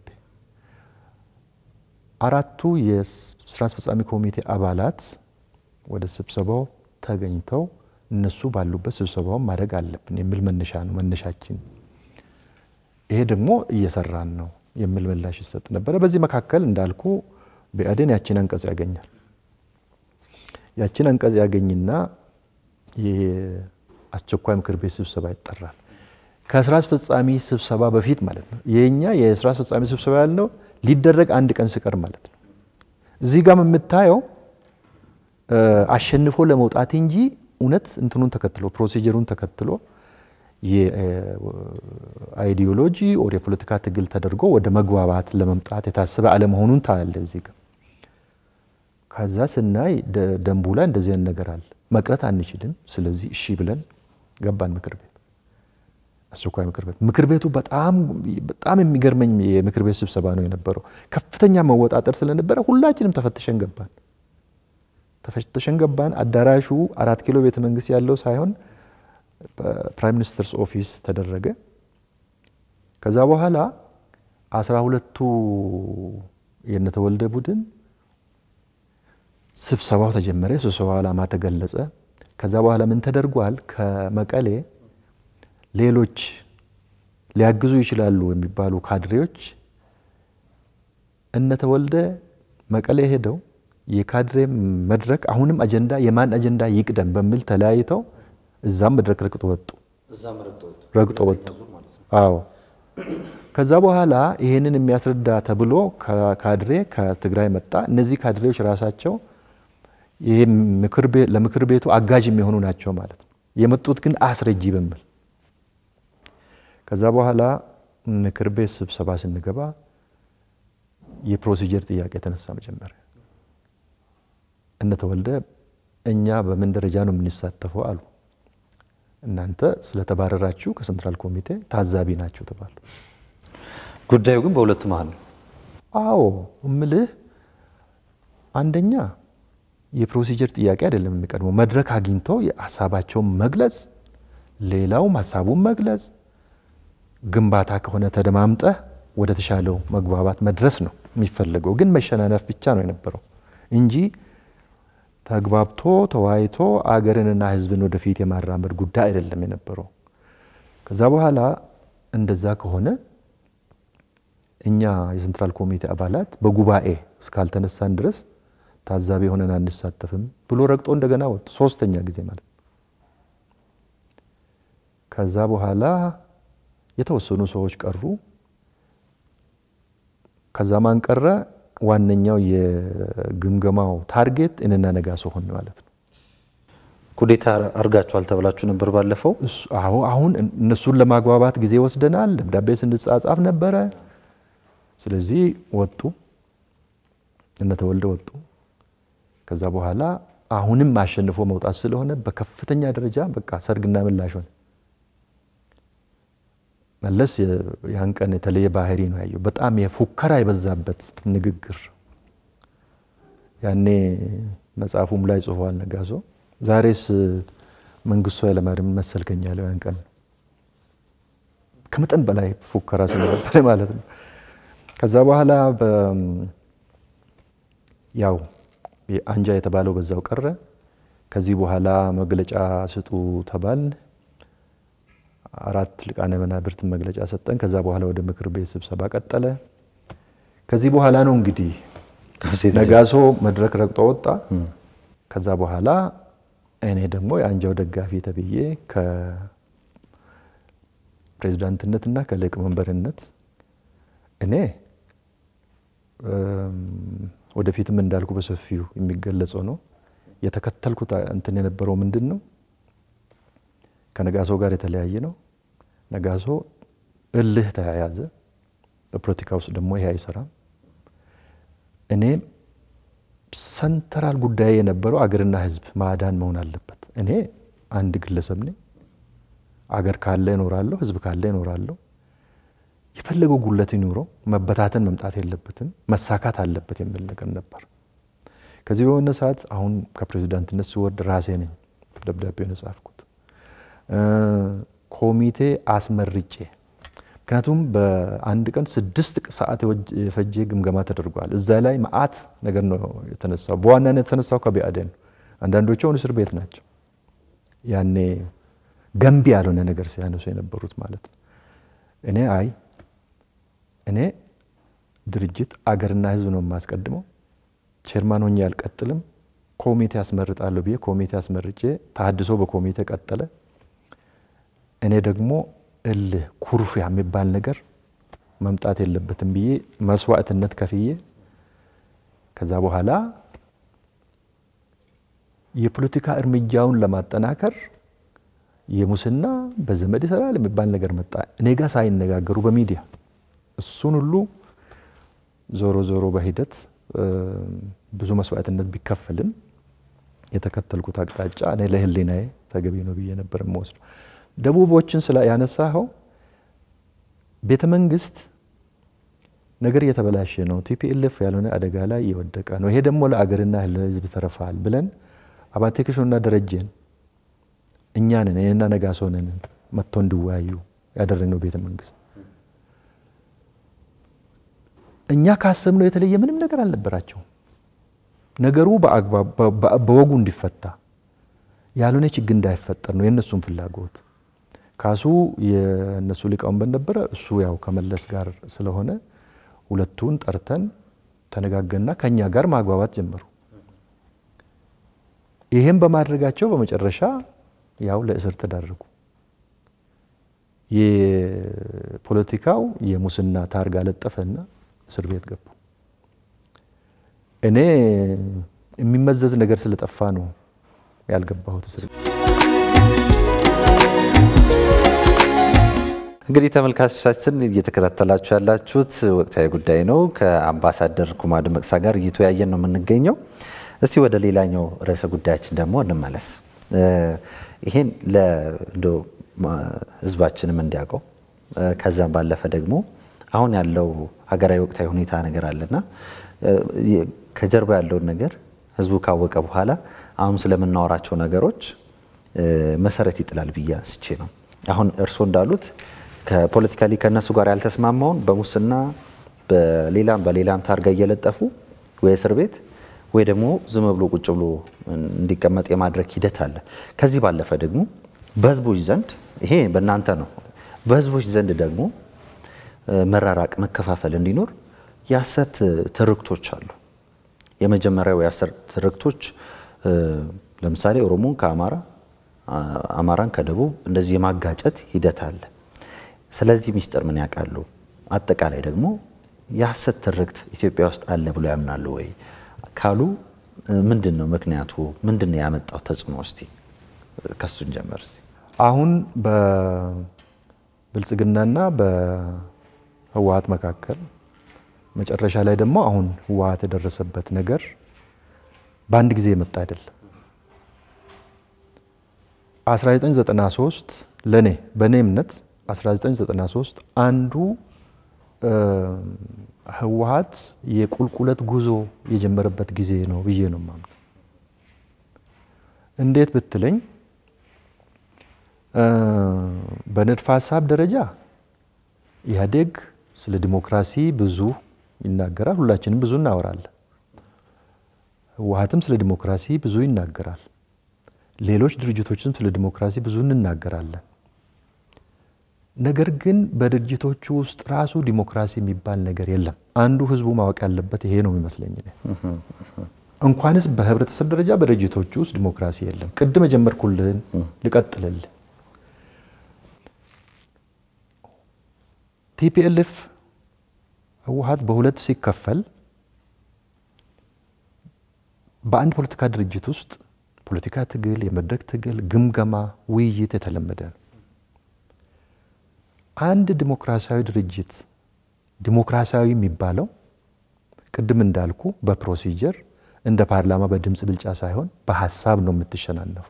አራቱ የስራ አስፈጻሚ ኮሚቴ አባላት ወደ ስብሰባው ተገኝተው እነሱ ባሉበት ስብሰባውን ማድረግ አለብን የሚል መነሻ ነው መነሻችን። ይሄ ደግሞ እየሰራን ነው የሚል ምላሽ ይሰጥ ነበረ። በዚህ መካከል እንዳልኩ ብአዴን ያችን አንቀጽ ያገኛል። ያችን አንቀጽ ያገኝና የአስቸኳይ ምክር ቤት ስብሰባ ይጠራል። ከስራ አስፈጻሚ ስብሰባ በፊት ማለት ነው። የኛ የስራ አስፈጻሚ ስብሰባ ያልነው ሊደረግ አንድ ቀን ሲቀር ማለት ነው። እዚህ ጋር የምታየው አሸንፎ ለመውጣት እንጂ እውነት እንትኑን ተከትሎ ፕሮሲጀሩን ተከትሎ የአይዲዮሎጂ ኦር የፖለቲካ ትግል ተደርጎ ወደ መግባባት ለመምጣት የታሰበ አለመሆኑን ታያለ እዚህ ጋር። ከዛ ስናይ ደንቡ ላይ እንደዚህ አይነት ነገር አለ። መቅረት አንችልም። ስለዚህ እሺ ብለን ገባን ምክር ቤት አስቸኳይ ምክር ቤት ምክር ቤቱ በጣም በጣም የሚገርመኝ የምክር ቤት ስብሰባ ነው የነበረው። ከፍተኛ መወጣጠር ስለነበረ ሁላችንም ተፈትሸን ገባን ተፈትሸን ገባን። አዳራሹ አራት ኪሎ ቤተ መንግስት ያለው ሳይሆን ፕራይም ሚኒስትርስ ኦፊስ ተደረገ። ከዛ በኋላ አስራ ሁለቱ የነተወልደ ቡድን ስብሰባው ተጀመረ። ስብሰባው ዓላማ ተገለጸ። ከዛ በኋላ ምን ተደርጓል? ከመቀሌ ሌሎች ሊያግዙ ይችላሉ የሚባሉ ካድሬዎች እነተወልደ መቀሌ ሄደው የካድሬ መድረክ አሁንም አጀንዳ የማን አጀንዳ ይቅደም በሚል ተለያይተው እዛም መድረክ ረግጦ ወጡ ረግጦ ወጡ። አዎ ከዛ በኋላ ይሄንን የሚያስረዳ ተብሎ ካድሬ ከትግራይ መጣ። እነዚህ ካድሬዎች ራሳቸው ይሄ ለምክር ቤቱ አጋዥ የሚሆኑ ናቸው ማለት ነው። የመጡት ግን አስረጂ በሚል ከዛ በኋላ ምክር ቤት ስብሰባ ስንገባ የፕሮሲጀር ጥያቄ ተነሳ። መጀመሪያ እነተወልደ እኛ በምን ደረጃ ነው የምንሳተፈው አሉ። እናንተ ስለተባረራችሁ ከሴንትራል ኮሚቴ ታዛቢ ናቸው ተባሉ። ጉዳዩ ግን በሁለቱ መሀል ነው። አዎ እምልህ አንደኛ የፕሮሲጀር ጥያቄ አይደለም የሚቀድመው፣ መድረክ አግኝተው ሀሳባቸውን መግለጽ፣ ሌላውም ሀሳቡን መግለጽ፣ ግንባታ ከሆነ ተደማምጠህ ወደ ተሻለው መግባባት መድረስ ነው የሚፈለገው። ግን መሸናነፍ ብቻ ነው የነበረው እንጂ ተግባብቶ ተወያይቶ አገርንና ሕዝብን ወደፊት የማራመድ ጉዳይ አይደለም የነበረው። ከዛ በኋላ እንደዛ ከሆነ እኛ የሴንትራል ኮሚቴ አባላት በጉባኤ እስካልተነሳን ድረስ ታዛቢ ሆነን አንሳተፍም ብሎ ረግጦ እንደገና ወጡ። ሶስተኛ ጊዜ ማለት ነው። ከዛ በኋላ የተወሰኑ ሰዎች ቀሩ። ከዛ ማን ቀረ? ዋነኛው የግምገማው ታርጌት እኔና ነጋሶ ሆን ማለት ነው። ኩዴታ አርጋችኋል ተብላችሁ ነበር ባለፈው። አዎ አሁን እነሱን ለማግባባት ጊዜ ወስደናል። ደብዳቤ ስንጻጻፍ ነበረ። ስለዚህ ወጡ፣ እነተወልደ ወጡ። ከዛ በኋላ አሁንም አሸንፎ መውጣት ስለሆነ በከፍተኛ ደረጃ በቃ ሰርግና ምላሽ ሆነ። መለስ ያን ቀን የተለየ ባህሪ ነው ያየው። በጣም የፉከራ የበዛበት ንግግር ያኔ መጽሐፉም ላይ ጽፏል ነጋሶ። ዛሬስ መንግስቱ ኃይለማርያም መሰልከኝ ያለው ያን ቀን ከመጠን በላይ ፉከራ ስለነበረ ማለት ነው። ከዛ በኋላ ያው አንጃ የተባለው በዛው ቀረ። ከዚህ በኋላ መግለጫ ስጡ ተባል። አራት ሊቃነ መናብርት መግለጫ ሰጠን። ከዛ በኋላ ወደ ምክር ቤት ስብሰባ ቀጠለ። ከዚህ በኋላ ነው እንግዲህ ነጋሶ መድረክ ረግጦ ወጣ። ከዛ በኋላ እኔ ደግሞ የአንጃው ደጋፊ ተብዬ ከፕሬዚዳንትነትና ከሊቀመንበርነት እኔ ወደፊትም እንዳልኩ በሰፊው የሚገለጸው ነው የተከተልኩት እንትን የነበረው ምንድን ነው ከነጋሶ ጋር የተለያየ ነው። ነጋሶ እልህ ተያያዘ። በፖለቲካ ውስጥ ደግሞ ይሄ አይሰራም። እኔ ሰንተራል ጉዳይ የነበረው አገርና ሕዝብ ማዳን መሆን አለበት። እኔ አንድ ግለሰብ ነኝ። አገር ካለ እኖራለሁ፣ ሕዝብ ካለ እኖራለሁ። የፈለገው ጉለት ይኑረው፣ መበታተን መምጣት የለበትም፣ መሳካት አለበት የሚል ነገር ነበር። ከዚህ በመነሳት አሁን ከፕሬዚዳንትነት ስወርድ ራሴ ነኝ ደብዳቤውን የጻፍኩት ኮሚቴ አስመርጬ ምክንያቱም በአንድ ቀን ስድስት ሰዓት የፈጀ ግምገማ ተደርጓል። እዛ ላይ መዓት ነገር ነው የተነሳው። በዋናነት የተነሳው ከብአዴን ነው። አንዳንዶቹ አሁን እስር ቤት ናቸው። ያኔ ገንቢ ያልሆነ ነገር ሲያነሱ የነበሩት ማለት ነው። እኔ አይ እኔ ድርጅት አገርና ሕዝብ ነው የማስቀድመው፣ ቼርማን ሆኜ አልቀጥልም፣ ኮሚቴ አስመርጣለሁ ብዬ ኮሚቴ አስመርጬ ተሀድሶ በኮሚቴ ቀጠለ። እኔ ደግሞ እልህ ኩርፊያ የሚባል ነገር መምጣት የለበትም ብዬ መስዋዕትነት ከፍዬ ከዛ በኋላ የፖለቲካ እርምጃውን ለማጠናከር የሙስና በዘመድ ይሰራል የሚባል ነገር መጣ። እኔ ጋር ሳይነጋገሩ በሚዲያ እሱን ሁሉ ዞሮ ዞሮ በሂደት ብዙ መስዋዕትነት ቢከፈልም የተከተልኩት አቅጣጫ እኔ ለህሊናዬ ተገቢ ነው ብዬ ነበር የምወስደው። ደቡቦችን ስለ ያነሳኸው ቤተ መንግስት ነገር እየተበላሸ ነው፣ ቲፒኤልኤፍ ያልሆነ አደጋ ላይ እየወደቀ ነው፣ ይሄ ደግሞ ለአገርና ለህዝብ ተረፋል ብለን አባቴ ክሾና ደረጀን እኛንን እኔና ነጋሶ ነን መጥቶ እንዲወያዩ ያደረግነው ቤተ መንግስት። እኛ ካሰብነው የተለየ ምንም ነገር አልነበራቸውም። ነገሩ በወጉ እንዲፈታ ያልሆነ ችግር እንዳይፈጠር ነው የእነሱም ፍላጎት። ካሱ የእነሱ ሊቃውንት ነበረ። እሱ ያው ከመለስ ጋር ስለሆነ ሁለቱን ጠርተን ተነጋገርና ከኛ ጋር ማግባባት ጀመሩ። ይህም በማድረጋቸው በመጨረሻ ያው ለእስር ተዳረጉ። የፖለቲካው የሙስና ታርጋ ለጠፈና እስር ቤት ገቡ። እኔ የሚመዘዝ ነገር ስለጠፋ ነው ያልገባሁት እስር ቤት። እንግዲህ ተመልካቾቻችን እየተከታተላችሁ ያላችሁት ወቅታዊ ጉዳይ ነው። ከአምባሳደር ኩማ ደመቅሳ ጋር እየተወያየን ነው የምንገኘው። እስቲ ወደ ሌላኛው ርዕሰ ጉዳያችን ደግሞ እንመለስ። ይሄን ለእንዶ ህዝባችንም እንዲያውቀው ከዛም ባለፈ ደግሞ አሁን ያለው ሀገራዊ ወቅታዊ ሁኔታ ነገር አለና ከጀርባ ያለውን ነገር ህዝቡ ካወቀ በኋላ አሁን ስለምናወራቸው ነገሮች መሰረት ይጥላል ብዬ አንስቼ ነው። አሁን እርስዎ እንዳሉት ከፖለቲካሊ ከእነሱ ጋር ያልተስማማውን በሙስና በሌላም በሌላም ታርጋ እየለጠፉ ወይ እስር ቤት ወይ ደግሞ ዝም ብሎ ቁጭ ብሎ እንዲቀመጥ የማድረግ ሂደት አለ። ከዚህ ባለፈ ደግሞ በህዝቦች ዘንድ ይሄ በእናንተ ነው። በህዝቦች ዘንድ ደግሞ መራራቅ፣ መከፋፈል እንዲኖር የሐሰት ትርክቶች አሉ። የመጀመሪያው የሐሰት ትርክቶች ለምሳሌ ኦሮሞን ከአማራ አማራን ከደቡብ እንደዚህ የማጋጨት ሂደት አለ። ስለዚህ ሚስጥር ምን ያውቃሉ? አጠቃላይ ደግሞ የሐሰት ትርክት ኢትዮጵያ ውስጥ አለ ብሎ ያምናሉ ወይ ካሉ ምንድን ነው ምክንያቱ? ምንድን ነው ያመጣው ተጽዕኖ? እስቲ ከሱን ጀመር። አሁን በብልጽግናና በህወሀት መካከል መጨረሻ ላይ ደግሞ አሁን ህወሀት የደረሰበት ነገር በአንድ ጊዜ የመጣ አይደለም። 1993 ለእኔ በእኔ እምነት 1993 አንዱ ህወሀት የቁልቁለት ጉዞ የጀመረበት ጊዜ ነው ብዬ ነው የማምነው። እንዴት ብትለኝ በንድፈ ሀሳብ ደረጃ ኢህአዴግ ስለ ዲሞክራሲ ብዙ ይናገራል፣ ሁላችንም ብዙ እናወራለን። ህወሀትም ስለ ዲሞክራሲ ብዙ ይናገራል። ሌሎች ድርጅቶችም ስለ ዲሞክራሲ ብዙ እንናገራለን። ነገር ግን በድርጅቶቹ ውስጥ ራሱ ዲሞክራሲ የሚባል ነገር የለም። አንዱ ህዝቡ ማወቅ ያለበት ይሄ ነው የሚመስለኝ። እንኳንስ በህብረተሰብ ደረጃ በድርጅቶቹ ውስጥ ዲሞክራሲ የለም። ቅድም የጀመርኩልህን ልቀጥልልህ። ቲፒኤልኤፍ ህወሀት በሁለት ሲከፈል በአንድ ፖለቲካ ድርጅት ውስጥ ፖለቲካ ትግል፣ የመድረክ ትግል፣ ግምገማ፣ ውይይት የተለመደ ነው። አንድ ዲሞክራሲያዊ ድርጅት ዲሞክራሲያዊ የሚባለው ቅድም እንዳልኩ በፕሮሲጀር እንደ ፓርላማ በድምፅ ብልጫ ሳይሆን በሀሳብ ነው የምትሸናነፈው።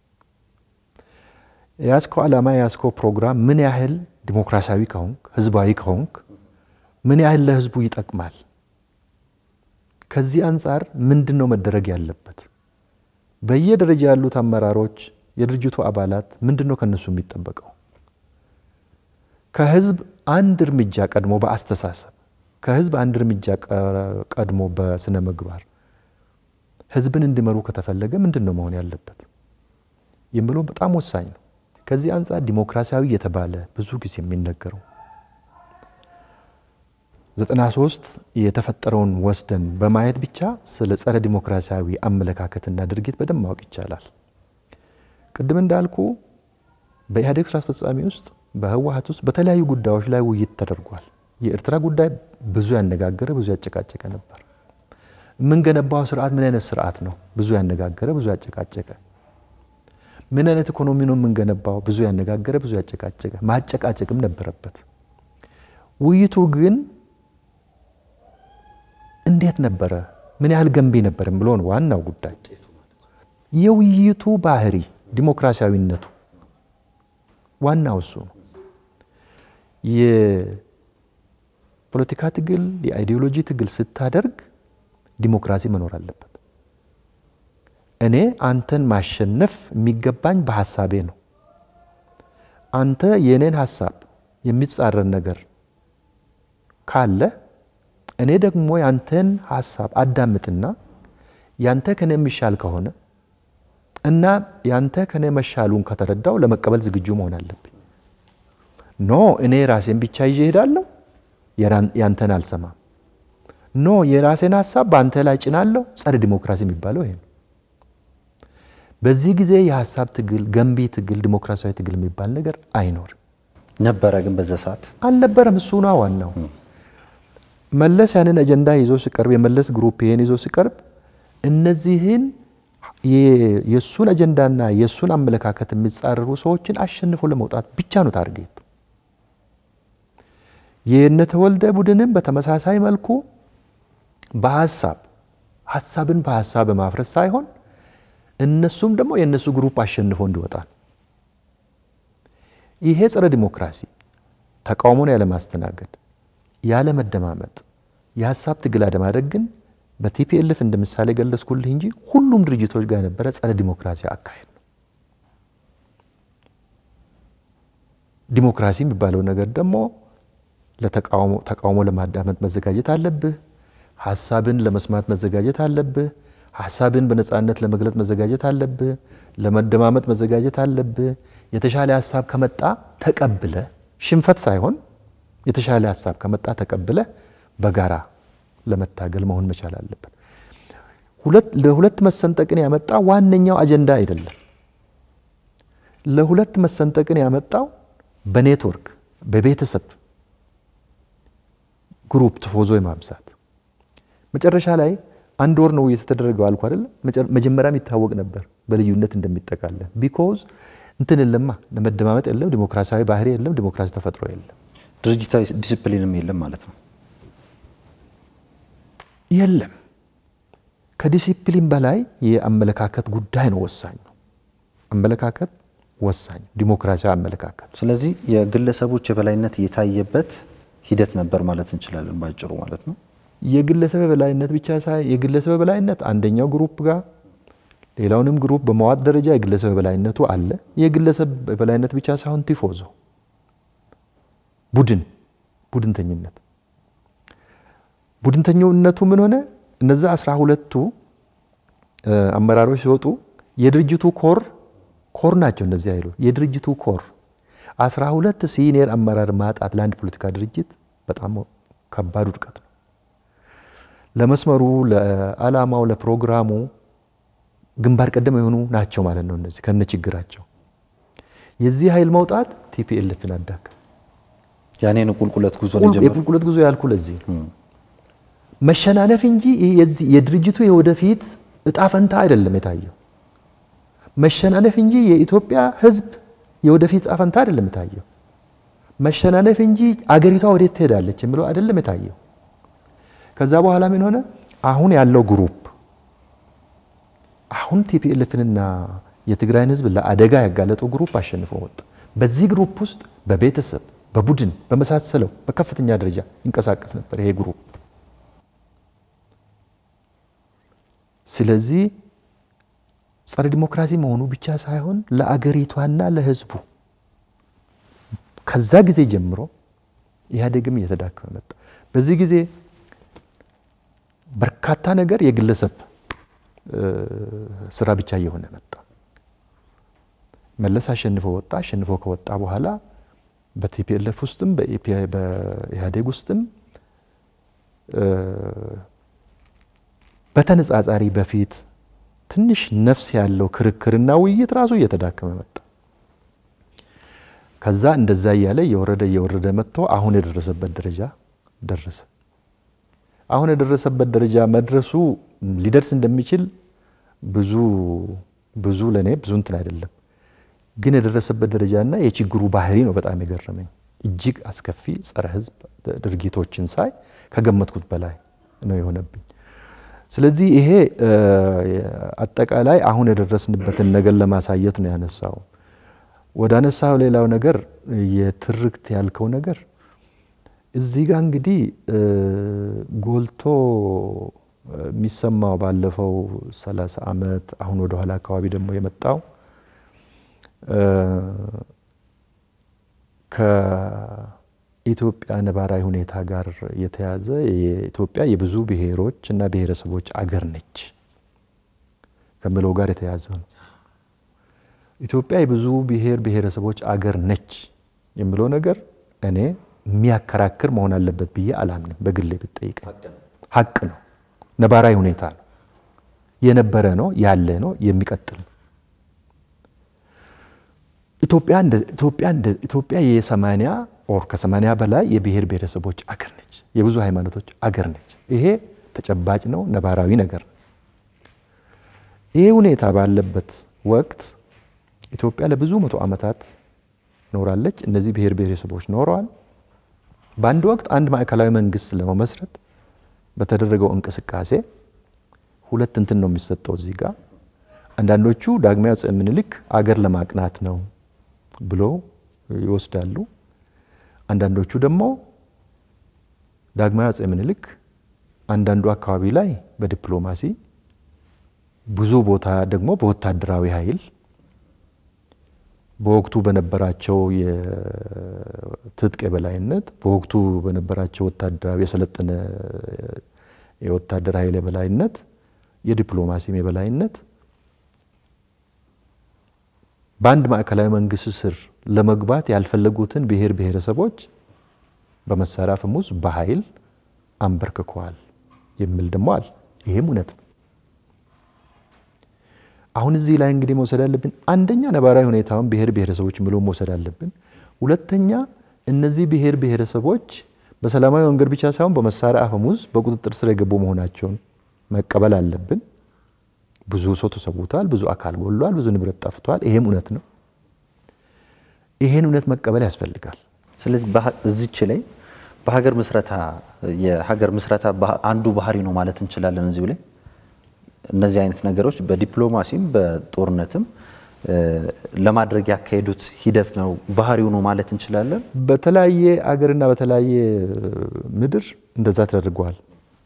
የያዝከው ዓላማ የያዝከው ፕሮግራም ምን ያህል ዲሞክራሲያዊ ከሆንክ ህዝባዊ ከሆንክ ምን ያህል ለህዝቡ ይጠቅማል? ከዚህ አንጻር ምንድን ነው መደረግ ያለበት? በየደረጃ ያሉት አመራሮች፣ የድርጅቱ አባላት ምንድን ነው ከነሱ የሚጠበቀው? ከህዝብ አንድ እርምጃ ቀድሞ በአስተሳሰብ ከህዝብ አንድ እርምጃ ቀድሞ በስነ ምግባር ህዝብን እንዲመሩ ከተፈለገ ምንድን ነው መሆን ያለበት? የሚለው በጣም ወሳኝ ነው። ከዚህ አንጻር ዲሞክራሲያዊ የተባለ ብዙ ጊዜ የሚነገረው ዘጠና ሶስት የተፈጠረውን ወስደን በማየት ብቻ ስለ ጸረ ዲሞክራሲያዊ አመለካከትና ድርጊት በደንብ ማወቅ ይቻላል። ቅድም እንዳልኩ በኢህአዴግ ስራ አስፈጻሚ ውስጥ በህወሀት ውስጥ በተለያዩ ጉዳዮች ላይ ውይይት ተደርጓል። የኤርትራ ጉዳይ ብዙ ያነጋገረ ብዙ ያጨቃጨቀ ነበር። የምንገነባው ስርዓት ምን አይነት ስርዓት ነው? ብዙ ያነጋገረ ብዙ ያጨቃጨቀ። ምን አይነት ኢኮኖሚ ነው የምንገነባው? ብዙ ያነጋገረ ብዙ ያጨቃጨቀ፣ ማጨቃጨቅም ነበረበት። ውይይቱ ግን እንዴት ነበረ? ምን ያህል ገንቢ ነበር ብሎ ነው ዋናው ጉዳይ። የውይይቱ ባህሪ ዲሞክራሲያዊነቱ ዋናው እሱ ነው። የፖለቲካ ትግል የአይዲዮሎጂ ትግል ስታደርግ ዲሞክራሲ መኖር አለበት። እኔ አንተን ማሸነፍ የሚገባኝ በሀሳቤ ነው። አንተ የእኔን ሀሳብ የሚጻረን ነገር ካለ እኔ ደግሞ ያንተን ሀሳብ አዳምጥና ያንተ ከኔ የሚሻል ከሆነ እና ያንተ ከኔ መሻሉን ከተረዳው ለመቀበል ዝግጁ መሆን አለብኝ። ኖ እኔ ራሴን ብቻ ይዤ እሄዳለሁ፣ ያንተን አልሰማም። ኖ የራሴን ሀሳብ በአንተ ላይ ጭናለሁ። ጸረ ዲሞክራሲ የሚባለው ይሄ ነው። በዚህ ጊዜ የሀሳብ ትግል፣ ገንቢ ትግል፣ ዲሞክራሲያዊ ትግል የሚባል ነገር አይኖርም። ነበረ ግን በዛ ሰዓት አልነበረም። እሱ ነው ዋናው። መለስ ያንን አጀንዳ ይዞ ሲቀርብ፣ የመለስ ግሩፕ ይሄን ይዞ ሲቀርብ እነዚህን የእሱን አጀንዳና የእሱን አመለካከት የሚጻረሩ ሰዎችን አሸንፎ ለመውጣት ብቻ ነው ታርጌት። የነተወልደ ቡድንም በተመሳሳይ መልኩ በሀሳብ ሀሳብን በሀሳብ በማፍረስ ሳይሆን እነሱም ደግሞ የእነሱ ግሩፕ አሸንፎ እንዲወጣ ይሄ ጸረ ዲሞክራሲ ተቃውሞን ያለማስተናገድ ያለመደማመጥ የሀሳብ ትግል አለማድረግ ግን በቲፒኤልፍ እንደ ምሳሌ ገለጽኩልህ እንጂ ሁሉም ድርጅቶች ጋር የነበረ ጸረ ዲሞክራሲ አካሄድ ነው። ዲሞክራሲ የሚባለው ነገር ደግሞ ተቃውሞ ለማዳመጥ መዘጋጀት አለብህ። ሀሳብን ለመስማት መዘጋጀት አለብህ። ሀሳብን በነፃነት ለመግለጽ መዘጋጀት አለብህ። ለመደማመጥ መዘጋጀት አለብህ። የተሻለ ሀሳብ ከመጣ ተቀብለ ሽንፈት ሳይሆን የተሻለ ሀሳብ ከመጣ ተቀብለ በጋራ ለመታገል መሆን መቻል አለበት። ለሁለት መሰንጠቅን ያመጣ ዋነኛው አጀንዳ አይደለም። ለሁለት መሰንጠቅን ያመጣው በኔትወርክ በቤተሰብ ግሩፕ ትፎዞ የማብዛት መጨረሻ ላይ አንድ ወር ነው እየተደረገው አልኩ አይደለም። መጀመሪያም ይታወቅ ነበር በልዩነት እንደሚጠቃለን። ቢኮዝ እንትን የለማ ለመደማመጥ የለም፣ ዲሞክራሲያዊ ባህሪ የለም፣ ዲሞክራሲ ተፈጥሮ የለም፣ ድርጅታዊ ዲስፕሊንም የለም ማለት ነው። የለም። ከዲሲፕሊን በላይ የአመለካከት ጉዳይ ነው ወሳኝ ነው። አመለካከት ወሳኝ፣ ዲሞክራሲያዊ አመለካከት። ስለዚህ የግለሰቦች የበላይነት የታየበት ሂደት ነበር ማለት እንችላለን ባጭሩ ማለት ነው። የግለሰብ የበላይነት ብቻ ሳይሆን የግለሰብ የበላይነት አንደኛው ግሩፕ ጋር ሌላውንም ግሩፕ በመዋጥ ደረጃ የግለሰብ የበላይነቱ አለ። የግለሰብ የበላይነት ብቻ ሳይሆን ቲፎዞ ቡድን ቡድንተኝነት ቡድንተኝነቱ ምን ሆነ? እነዛ አስራ ሁለቱ አመራሮች ሲወጡ የድርጅቱ ኮር ኮር ናቸው። እነዚህ አይሉ የድርጅቱ ኮር አስራ ሁለት ሲኒየር አመራር ማጣት ለአንድ ፖለቲካ ድርጅት በጣም ከባድ ውድቀት ነው። ለመስመሩ፣ ለዓላማው፣ ለፕሮግራሙ ግንባር ቀደም የሆኑ ናቸው ማለት ነው። እነዚህ ከነ ችግራቸው የዚህ ኃይል መውጣት ቲፒኤልፍን አዳከ ያኔን ቁልቁለት ጉዞ የቁልቁለት ጉዞ ያልኩ ለዚህ ነው። መሸናነፍ እንጂ የድርጅቱ የወደፊት እጣ ፈንታ አይደለም የታየው። መሸናነፍ እንጂ የኢትዮጵያ ሕዝብ የወደፊት እጣ ፈንታ አይደለም የታየው። መሸናነፍ እንጂ አገሪቷ ወዴት ትሄዳለች የሚለው አይደለም የታየው። ከዛ በኋላ ምን ሆነ? አሁን ያለው ግሩፕ አሁን ቲፒኤልፍንና የትግራይን ሕዝብ ለአደጋ ያጋለጠው ግሩፕ አሸንፎ ወጣ። በዚህ ግሩፕ ውስጥ በቤተሰብ በቡድን በመሳሰለው በከፍተኛ ደረጃ ይንቀሳቀስ ነበር ይሄ ግሩፕ። ስለዚህ ጸረ ዲሞክራሲ መሆኑ ብቻ ሳይሆን ለአገሪቷና ለህዝቡ ከዛ ጊዜ ጀምሮ ኢህአዴግም እየተዳከመ መጣ። በዚህ ጊዜ በርካታ ነገር የግለሰብ ስራ ብቻ እየሆነ መጣ። መለስ አሸንፎ ወጣ። አሸንፎ ከወጣ በኋላ በቲፒኤልኤፍ ውስጥም በኢህአዴግ ውስጥም በተነጻጻሪ በፊት ትንሽ ነፍስ ያለው ክርክርና ውይይት ራሱ እየተዳከመ መጣ። ከዛ እንደዛ እያለ እየወረደ እየወረደ መጥቶ አሁን የደረሰበት ደረጃ ደረሰ። አሁን የደረሰበት ደረጃ መድረሱ ሊደርስ እንደሚችል ብዙ ብዙ ለእኔ ብዙ እንትን አይደለም፣ ግን የደረሰበት ደረጃና የችግሩ ባህሪ ነው በጣም የገረመኝ። እጅግ አስከፊ ጸረ ሕዝብ ድርጊቶችን ሳይ ከገመትኩት በላይ ነው የሆነብኝ። ስለዚህ ይሄ አጠቃላይ አሁን የደረስንበትን ነገር ለማሳየት ነው ያነሳው። ወደ አነሳው ሌላው ነገር የትርክት ያልከው ነገር እዚህ ጋር እንግዲህ ጎልቶ የሚሰማው ባለፈው ሰላሳ ዓመት አሁን ወደ ኋላ አካባቢ ደግሞ የመጣው ከኢትዮጵያ ነባራዊ ሁኔታ ጋር የተያዘ የኢትዮጵያ የብዙ ብሔሮች እና ብሔረሰቦች አገር ነች ከምለው ጋር የተያዘ ነው። ኢትዮጵያ የብዙ ብሔር ብሔረሰቦች አገር ነች የምለው ነገር እኔ የሚያከራክር መሆን አለበት ብዬ አላምንም። በግሌ ብትጠይቀኝ ሀቅ ነው፣ ነባራዊ ሁኔታ ነው፣ የነበረ ነው፣ ያለ ነው፣ የሚቀጥል ነው። ኢትዮጵያ የሰማንያ ኦር ከሰማንያ በላይ የብሔር ብሔረሰቦች አገር ነች፣ የብዙ ሃይማኖቶች አገር ነች። ይሄ ተጨባጭ ነው፣ ነባራዊ ነገር ነው። ይሄ ሁኔታ ባለበት ወቅት ኢትዮጵያ ለብዙ መቶ ዓመታት ኖራለች። እነዚህ ብሔር ብሔረሰቦች ኖረዋል። በአንድ ወቅት አንድ ማዕከላዊ መንግስት ለመመስረት በተደረገው እንቅስቃሴ ሁለት እንትን ነው የሚሰጠው እዚህ ጋር አንዳንዶቹ ዳግማዊ አፄ ምኒልክ አገር ለማቅናት ነው ብሎ ይወስዳሉ። አንዳንዶቹ ደግሞ ዳግማዊ አፄ ምኒልክ አንዳንዱ አካባቢ ላይ በዲፕሎማሲ ብዙ ቦታ ደግሞ በወታደራዊ ኃይል በወቅቱ በነበራቸው የትጥቅ የበላይነት በወቅቱ በነበራቸው ወታደራዊ የሰለጠነ የወታደር ኃይል የበላይነት የዲፕሎማሲም የበላይነት በአንድ ማዕከላዊ መንግስት ስር ለመግባት ያልፈለጉትን ብሔር ብሔረሰቦች በመሳሪያ አፈሙዝ በኃይል አንበርክከዋል የሚል ደግሞ አለ። ይሄም እውነት ነው። አሁን እዚህ ላይ እንግዲህ መውሰድ አለብን፣ አንደኛ ነባራዊ ሁኔታውን ብሔር ብሔረሰቦች ብሎ መውሰድ አለብን። ሁለተኛ እነዚህ ብሔር ብሔረሰቦች በሰላማዊ መንገድ ብቻ ሳይሆን በመሳሪያ አፈሙዝ በቁጥጥር ስር የገቡ መሆናቸውን መቀበል አለብን። ብዙ ሰው ተሰውቷል፣ ብዙ አካል ጎሏል፣ ብዙ ንብረት ጠፍቷል። ይሄም እውነት ነው። ይሄን እውነት መቀበል ያስፈልጋል። ስለዚህ እዚች ላይ በሀገር ምስረታ የሀገር ምስረታ አንዱ ባህሪ ነው ማለት እንችላለን። እዚሁ ላይ እነዚህ አይነት ነገሮች በዲፕሎማሲም በጦርነትም ለማድረግ ያካሄዱት ሂደት ነው ባህሪው ነው ማለት እንችላለን። በተለያየ አገርና በተለያየ ምድር እንደዛ ተደርገዋል።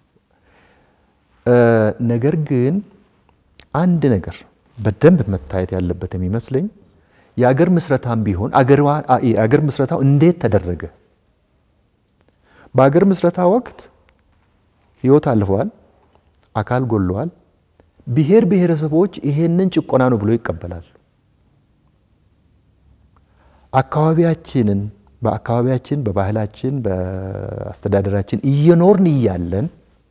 ነገር ግን አንድ ነገር በደንብ መታየት ያለበት የሚመስለኝ የአገር ምስረታም ቢሆን አገር ምስረታው እንዴት ተደረገ? በአገር ምስረታ ወቅት ህይወት አልፈዋል፣ አካል ጎለዋል። ብሔር ብሔረሰቦች ይሄንን ጭቆና ነው ብሎ ይቀበላሉ። አካባቢያችንን በአካባቢያችን በባህላችን በአስተዳደራችን እየኖርን እያለን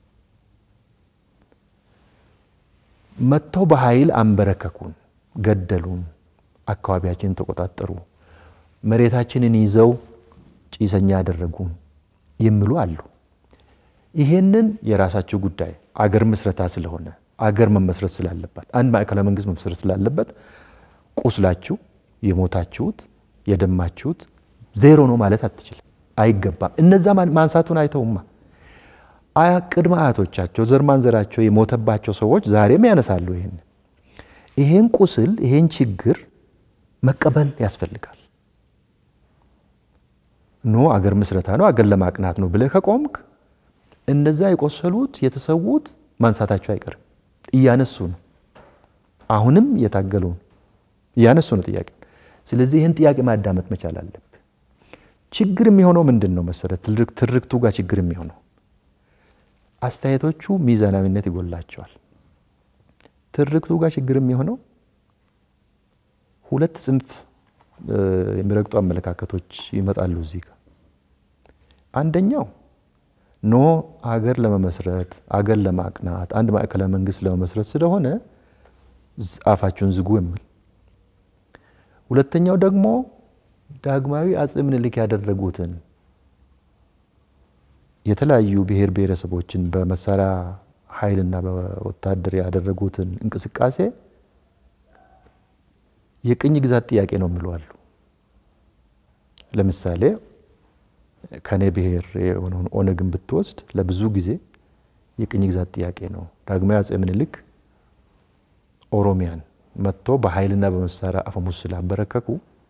መጥተው በኃይል አንበረከኩን፣ ገደሉን፣ አካባቢያችንን ተቆጣጠሩ፣ መሬታችንን ይዘው ጭሰኛ ያደረጉን የሚሉ አሉ። ይሄንን የራሳቸው ጉዳይ አገር ምስረታ ስለሆነ አገር መመስረት ስላለባት አንድ ማዕከላዊ መንግስት መመስረት ስላለበት ቁስላችሁ የሞታችሁት የደማችሁት ዜሮ ነው ማለት አትችልም፣ አይገባም። እነዛ ማንሳቱን አይተውማ ቅድመ አያቶቻቸው ዘር ማንዘራቸው የሞተባቸው ሰዎች ዛሬም ያነሳሉ። ይህን ይሄን ቁስል ይሄን ችግር መቀበል ያስፈልጋል። ኖ አገር ምስረታ ነው አገር ለማቅናት ነው ብለህ ከቆምክ እነዛ የቆሰሉት የተሰዉት ማንሳታቸው አይቀርም። እያነሱ ነው፣ አሁንም እየታገሉ ነው፣ እያነሱ ነው ጥያቄ። ስለዚህ ይህን ጥያቄ ማዳመጥ መቻል አለብህ። ችግር የሚሆነው ምንድን ነው መሰረት ትርክቱ ጋር ችግር የሚሆነው አስተያየቶቹ ሚዛናዊነት ይጎላቸዋል። ትርክቱ ጋር ችግር የሚሆነው ሁለት ጽንፍ የሚረግጡ አመለካከቶች ይመጣሉ እዚህ ጋር። አንደኛው ኖ አገር ለመመስረት አገር ለማቅናት አንድ ማዕከላዊ መንግስት ለመመስረት ስለሆነ አፋችሁን ዝጉ የሚል ሁለተኛው ደግሞ ዳግማዊ አጼ ምኒልክ ያደረጉትን የተለያዩ ብሔር ብሔረሰቦችን በመሳሪያ ኃይልና በወታደር ያደረጉትን እንቅስቃሴ የቅኝ ግዛት ጥያቄ ነው የሚሉ አሉ። ለምሳሌ ከኔ ብሔር የሆነውን ኦነግን ብትወስድ ለብዙ ጊዜ የቅኝ ግዛት ጥያቄ ነው። ዳግማዊ አጼ ምኒልክ ኦሮሚያን መጥቶ በኃይልና በመሳሪያ አፈሙዝ ስላበረከኩ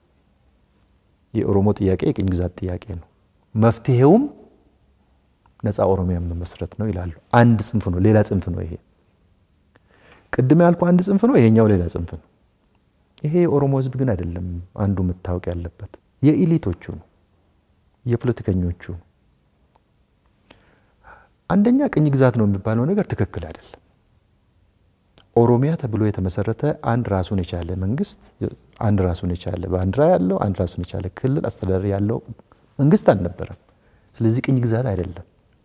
የኦሮሞ ጥያቄ የቅኝ ግዛት ጥያቄ ነው። መፍትሄውም ነፃ ኦሮሚያን መመስረት ነው ይላሉ። አንድ ጽንፍ ነው፣ ሌላ ጽንፍ ነው ይሄ። ቅድም ያልኩ አንድ ጽንፍ ነው፣ ይሄኛው ሌላ ጽንፍ ነው። ይሄ የኦሮሞ ሕዝብ ግን አይደለም። አንዱ መታወቅ ያለበት የኢሊቶቹ ነው፣ የፖለቲከኞቹ ነው። አንደኛ ቅኝ ግዛት ነው የሚባለው ነገር ትክክል አይደለም። ኦሮሚያ ተብሎ የተመሰረተ አንድ ራሱን የቻለ መንግስት፣ አንድ ራሱን የቻለ ባንዲራ ያለው፣ አንድ ራሱን የቻለ ክልል አስተዳደር ያለው መንግስት አልነበረም። ስለዚህ ቅኝ ግዛት አይደለም።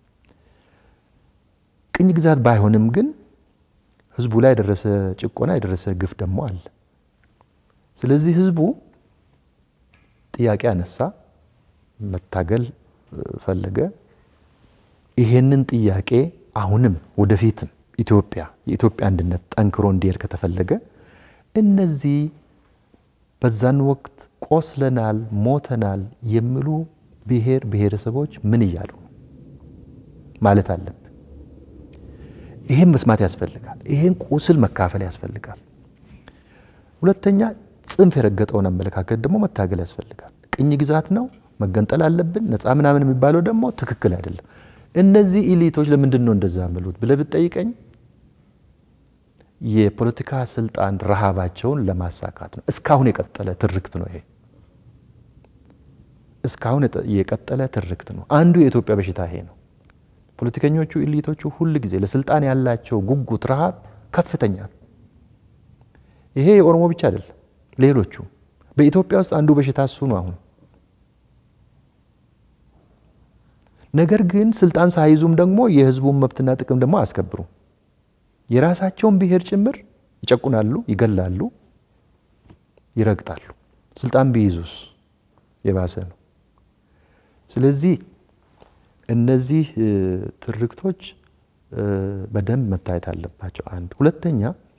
ቅኝ ግዛት ባይሆንም ግን ህዝቡ ላይ የደረሰ ጭቆና የደረሰ ግፍ ደግሞ አለ። ስለዚህ ህዝቡ ጥያቄ አነሳ፣ መታገል ፈለገ። ይሄንን ጥያቄ አሁንም ወደፊትም ኢትዮጵያ የኢትዮጵያ አንድነት ጠንክሮ እንዲሄድ ከተፈለገ እነዚህ በዛን ወቅት ቆስለናል፣ ሞተናል የሚሉ ብሔር ብሔረሰቦች ምን እያሉ ማለት አለብን። ይሄን መስማት ያስፈልጋል። ይሄን ቁስል መካፈል ያስፈልጋል። ሁለተኛ ጽንፍ የረገጠውን አመለካከት ደግሞ መታገል ያስፈልጋል። ቅኝ ግዛት ነው መገንጠል አለብን ነፃ ምናምን የሚባለው ደግሞ ትክክል አይደለም። እነዚህ ኢሊቶች ለምንድን ነው እንደዛ ያመሉት ብለህ ብትጠይቀኝ የፖለቲካ ስልጣን ረሃባቸውን ለማሳካት ነው። እስካሁን የቀጠለ ትርክት ነው ይሄ። እስካሁን የቀጠለ ትርክት ነው። አንዱ የኢትዮጵያ በሽታ ይሄ ነው። ፖለቲከኞቹ ኢሊቶቹ ሁል ጊዜ ለስልጣን ያላቸው ጉጉት፣ ረሃብ ከፍተኛ ነው። ይሄ የኦሮሞ ብቻ አይደለም፣ ሌሎቹ በኢትዮጵያ ውስጥ አንዱ በሽታ እሱ ነው አሁን ነገር ግን ስልጣን ሳይዙም ደግሞ የህዝቡን መብትና ጥቅም ደግሞ አያስከብሩም። የራሳቸውን ብሔር ጭምር ይጨቁናሉ፣ ይገላሉ፣ ይረግጣሉ። ስልጣን ቢይዙስ የባሰ ነው። ስለዚህ እነዚህ ትርክቶች በደንብ መታየት አለባቸው። አንድ ሁለተኛ፣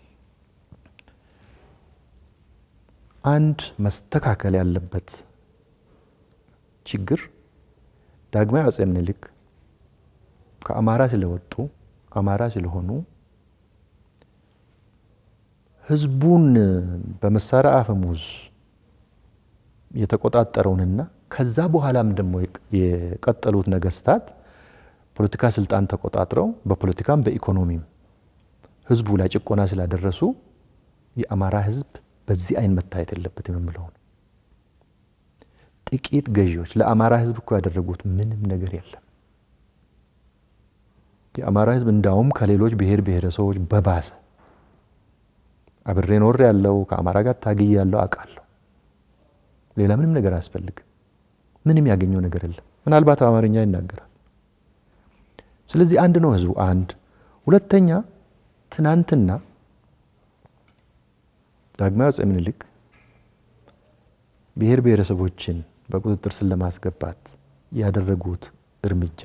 አንድ መስተካከል ያለበት ችግር ዳግማዊ አጼ ምኒልክ ከአማራ ስለወጡ አማራ ስለሆኑ ህዝቡን በመሳሪያ አፈሙዝ የተቆጣጠረውንና ከዛ በኋላም ደግሞ የቀጠሉት ነገስታት ፖለቲካ ስልጣን ተቆጣጥረው በፖለቲካም በኢኮኖሚም ህዝቡ ላይ ጭቆና ስላደረሱ የአማራ ህዝብ በዚህ አይን መታየት የለበትም የምለው ነው። ጥቂት ገዢዎች ለአማራ ህዝብ እኮ ያደረጉት ምንም ነገር የለም። የአማራ ህዝብ እንዳውም ከሌሎች ብሔር ብሔረሰቦች በባሰ አብሬ ኖር ያለው ከአማራ ጋር ታግዬ ያለው አውቃለሁ። ሌላ ምንም ነገር አያስፈልግም። ምንም ያገኘው ነገር የለም። ምናልባት አማርኛ ይናገራል። ስለዚህ አንድ ነው ህዝቡ አንድ። ሁለተኛ ትናንትና ዳግማዊ አጼ ምኒልክ ብሔር ብሔረሰቦችን በቁጥጥር ስር ለማስገባት ያደረጉት እርምጃ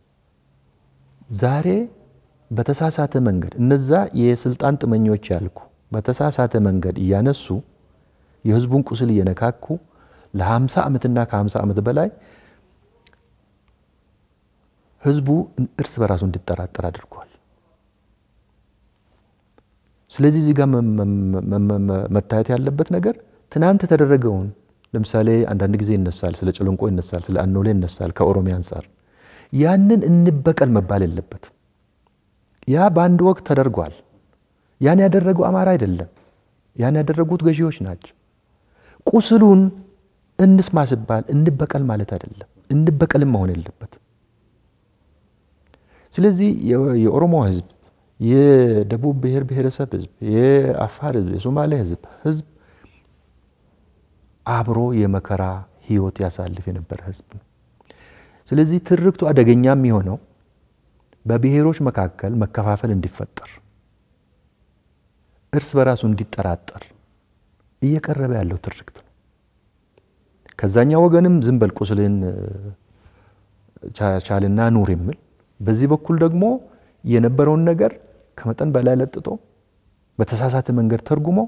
ዛሬ በተሳሳተ መንገድ እነዛ የስልጣን ጥመኞች ያልኩ በተሳሳተ መንገድ እያነሱ የህዝቡን ቁስል እየነካኩ ለ50 ዓመትና ከ50 ዓመት በላይ ህዝቡ እርስ በራሱ እንዲጠራጠር አድርጓል። ስለዚህ እዚህ ጋር መታየት ያለበት ነገር ትናንት የተደረገውን ለምሳሌ አንዳንድ ጊዜ ይነሳል፣ ስለ ጨለንቆ ይነሳል፣ ስለ አኖሌ ይነሳል። ከኦሮሚያ አንጻር ያንን እንበቀል መባል የለበት። ያ በአንድ ወቅት ተደርጓል። ያን ያደረገው አማራ አይደለም። ያን ያደረጉት ገዢዎች ናቸው። ቁስሉን እንስማ ሲባል እንበቀል ማለት አይደለም። እንበቀልም መሆን የለበት። ስለዚህ የኦሮሞ ህዝብ፣ የደቡብ ብሔር ብሔረሰብ ህዝብ፣ የአፋር ህዝብ፣ የሶማሌ ህዝብ ህዝብ አብሮ የመከራ ህይወት ያሳልፍ የነበረ ህዝብ ነው። ስለዚህ ትርክቱ አደገኛ የሚሆነው በብሔሮች መካከል መከፋፈል እንዲፈጠር፣ እርስ በራሱ እንዲጠራጠር እየቀረበ ያለው ትርክት ነው። ከዛኛ ወገንም ዝም በል ቁስልህን ቻልና ኑር የሚል በዚህ በኩል ደግሞ የነበረውን ነገር ከመጠን በላይ ለጥጦ በተሳሳተ መንገድ ተርጉሞ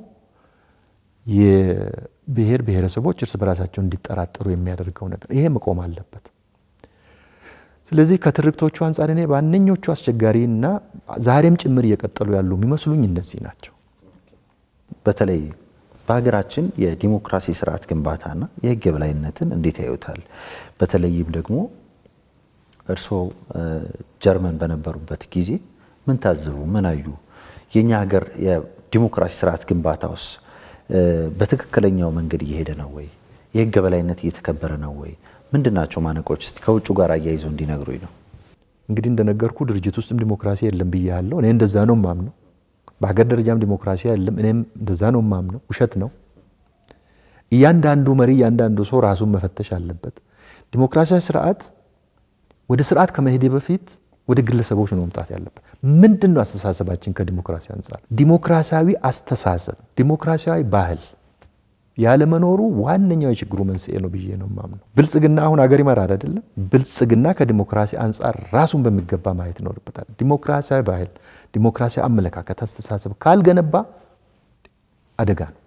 የብሔር ብሔረሰቦች እርስ በራሳቸው እንዲጠራጠሩ የሚያደርገው ነገር ይሄ መቆም አለበት። ስለዚህ ከትርክቶቹ አንጻር እኔ ዋነኞቹ አስቸጋሪ እና ዛሬም ጭምር እየቀጠሉ ያሉ የሚመስሉኝ እነዚህ ናቸው። በተለይ በሀገራችን የዲሞክራሲ ስርዓት ግንባታና የህግ የበላይነትን እንዴት ያዩታል? በተለይም ደግሞ እርስዎ ጀርመን በነበሩበት ጊዜ ምን ታዘቡ? ምን አዩ? የእኛ ሀገር የዲሞክራሲ ስርዓት ግንባታውስ በትክክለኛው መንገድ እየሄደ ነው ወይ? የህግ የበላይነት እየተከበረ ነው ወይ? ምንድን ናቸው ማነቆች? እስቲ ከውጭ ጋር አያይዘው እንዲነግሩኝ ነው። እንግዲህ እንደነገርኩ ድርጅት ውስጥም ዲሞክራሲ የለም ብያለሁ። እኔ እንደዛ ነው ማምነው። በሀገር ደረጃም ዲሞክራሲ የለም፣ እኔም እንደዛ ነው ማምነው። ውሸት ነው። እያንዳንዱ መሪ፣ እያንዳንዱ ሰው ራሱን መፈተሽ አለበት። ዲሞክራሲያዊ ስርዓት ወደ ስርዓት ከመሄድ በፊት ወደ ግለሰቦች ነው መምጣት ያለበት። ምንድን ነው አስተሳሰባችን ከዲሞክራሲ አንጻር? ዲሞክራሲያዊ አስተሳሰብ፣ ዲሞክራሲያዊ ባህል ያለመኖሩ ዋነኛው የችግሩ መንስኤ ነው ብዬ ነው የማምነው። ብልጽግና አሁን ሀገር ይመራል አይደለም። ብልጽግና ከዲሞክራሲ አንጻር ራሱን በሚገባ ማየት ይኖርበታል። ዲሞክራሲያዊ ባህል፣ ዲሞክራሲያዊ አመለካከት፣ አስተሳሰብ ካልገነባ አደጋ ነው።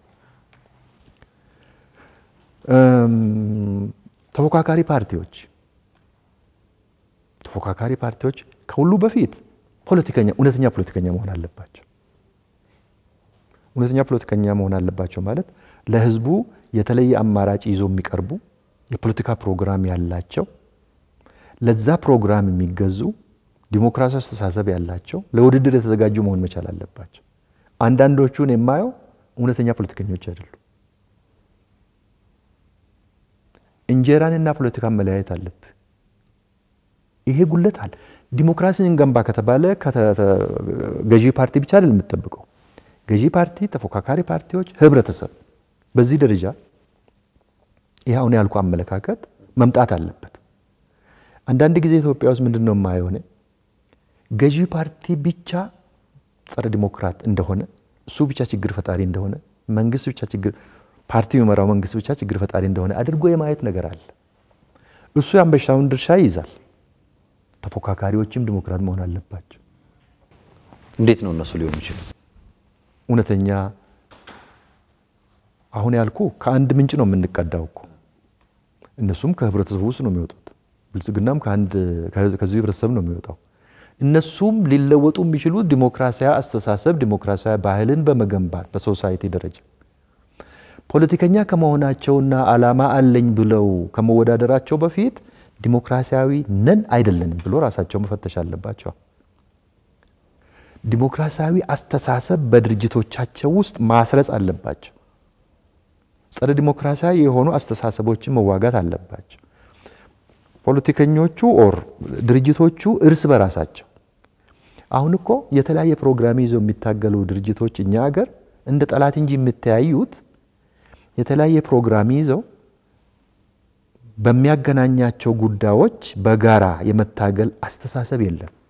ተፎካካሪ ፓርቲዎች ተፎካካሪ ፓርቲዎች ከሁሉ በፊት ፖለቲከኛ እውነተኛ ፖለቲከኛ መሆን አለባቸው። እውነተኛ ፖለቲከኛ መሆን አለባቸው ማለት ለህዝቡ የተለየ አማራጭ ይዞ የሚቀርቡ የፖለቲካ ፕሮግራም ያላቸው፣ ለዛ ፕሮግራም የሚገዙ ዲሞክራሲያዊ አስተሳሰብ ያላቸው፣ ለውድድር የተዘጋጁ መሆን መቻል አለባቸው። አንዳንዶቹን የማየው እውነተኛ ፖለቲከኞች አይደሉም። እንጀራንና ፖለቲካን መለያየት አለብህ። ይሄ ጉለት አለ። ዲሞክራሲን እንገንባ ከተባለ ገዢ ፓርቲ ብቻ አይደለም የምጠብቀው። ገዢ ፓርቲ፣ ተፎካካሪ ፓርቲዎች፣ ህብረተሰብ በዚህ ደረጃ ይህ አሁን ያልኩ አመለካከት መምጣት አለበት። አንዳንድ ጊዜ ኢትዮጵያ ውስጥ ምንድን ነው የማየው እኔ ገዢ ፓርቲ ብቻ ጸረ ዲሞክራት እንደሆነ እሱ ብቻ ችግር ፈጣሪ እንደሆነ መንግስት ብቻ ችግር ፓርቲ የሚመራው መንግስት ብቻ ችግር ፈጣሪ እንደሆነ አድርጎ የማየት ነገር አለ። እሱ የአንበሻውን ድርሻ ይይዛል። ተፎካካሪዎችም ዲሞክራት መሆን አለባቸው። እንዴት ነው እነሱ ሊሆኑ ይችላል? እውነተኛ አሁን ያልኩ ከአንድ ምንጭ ነው የምንቀዳው እኮ እነሱም ከህብረተሰቡ ውስጥ ነው የሚወጡት። ብልጽግናም ከዚሁ ህብረተሰብ ነው የሚወጣው። እነሱም ሊለወጡ የሚችሉት ዲሞክራሲያዊ አስተሳሰብ፣ ዲሞክራሲያዊ ባህልን በመገንባት በሶሳይቲ ደረጃ ፖለቲከኛ ከመሆናቸውና አላማ አለኝ ብለው ከመወዳደራቸው በፊት ዲሞክራሲያዊ ነን አይደለንም ብሎ ራሳቸው መፈተሽ አለባቸው። ዲሞክራሲያዊ አስተሳሰብ በድርጅቶቻቸው ውስጥ ማስረጽ አለባቸው። ጸረ ዲሞክራሲያዊ የሆኑ አስተሳሰቦችን መዋጋት አለባቸው። ፖለቲከኞቹ ኦር ድርጅቶቹ እርስ በራሳቸው አሁን እኮ የተለያየ ፕሮግራም ይዘው የሚታገሉ ድርጅቶች እኛ ሀገር እንደ ጠላት እንጂ የምተያዩት የተለያየ ፕሮግራም ይዘው በሚያገናኛቸው ጉዳዮች በጋራ የመታገል አስተሳሰብ የለም።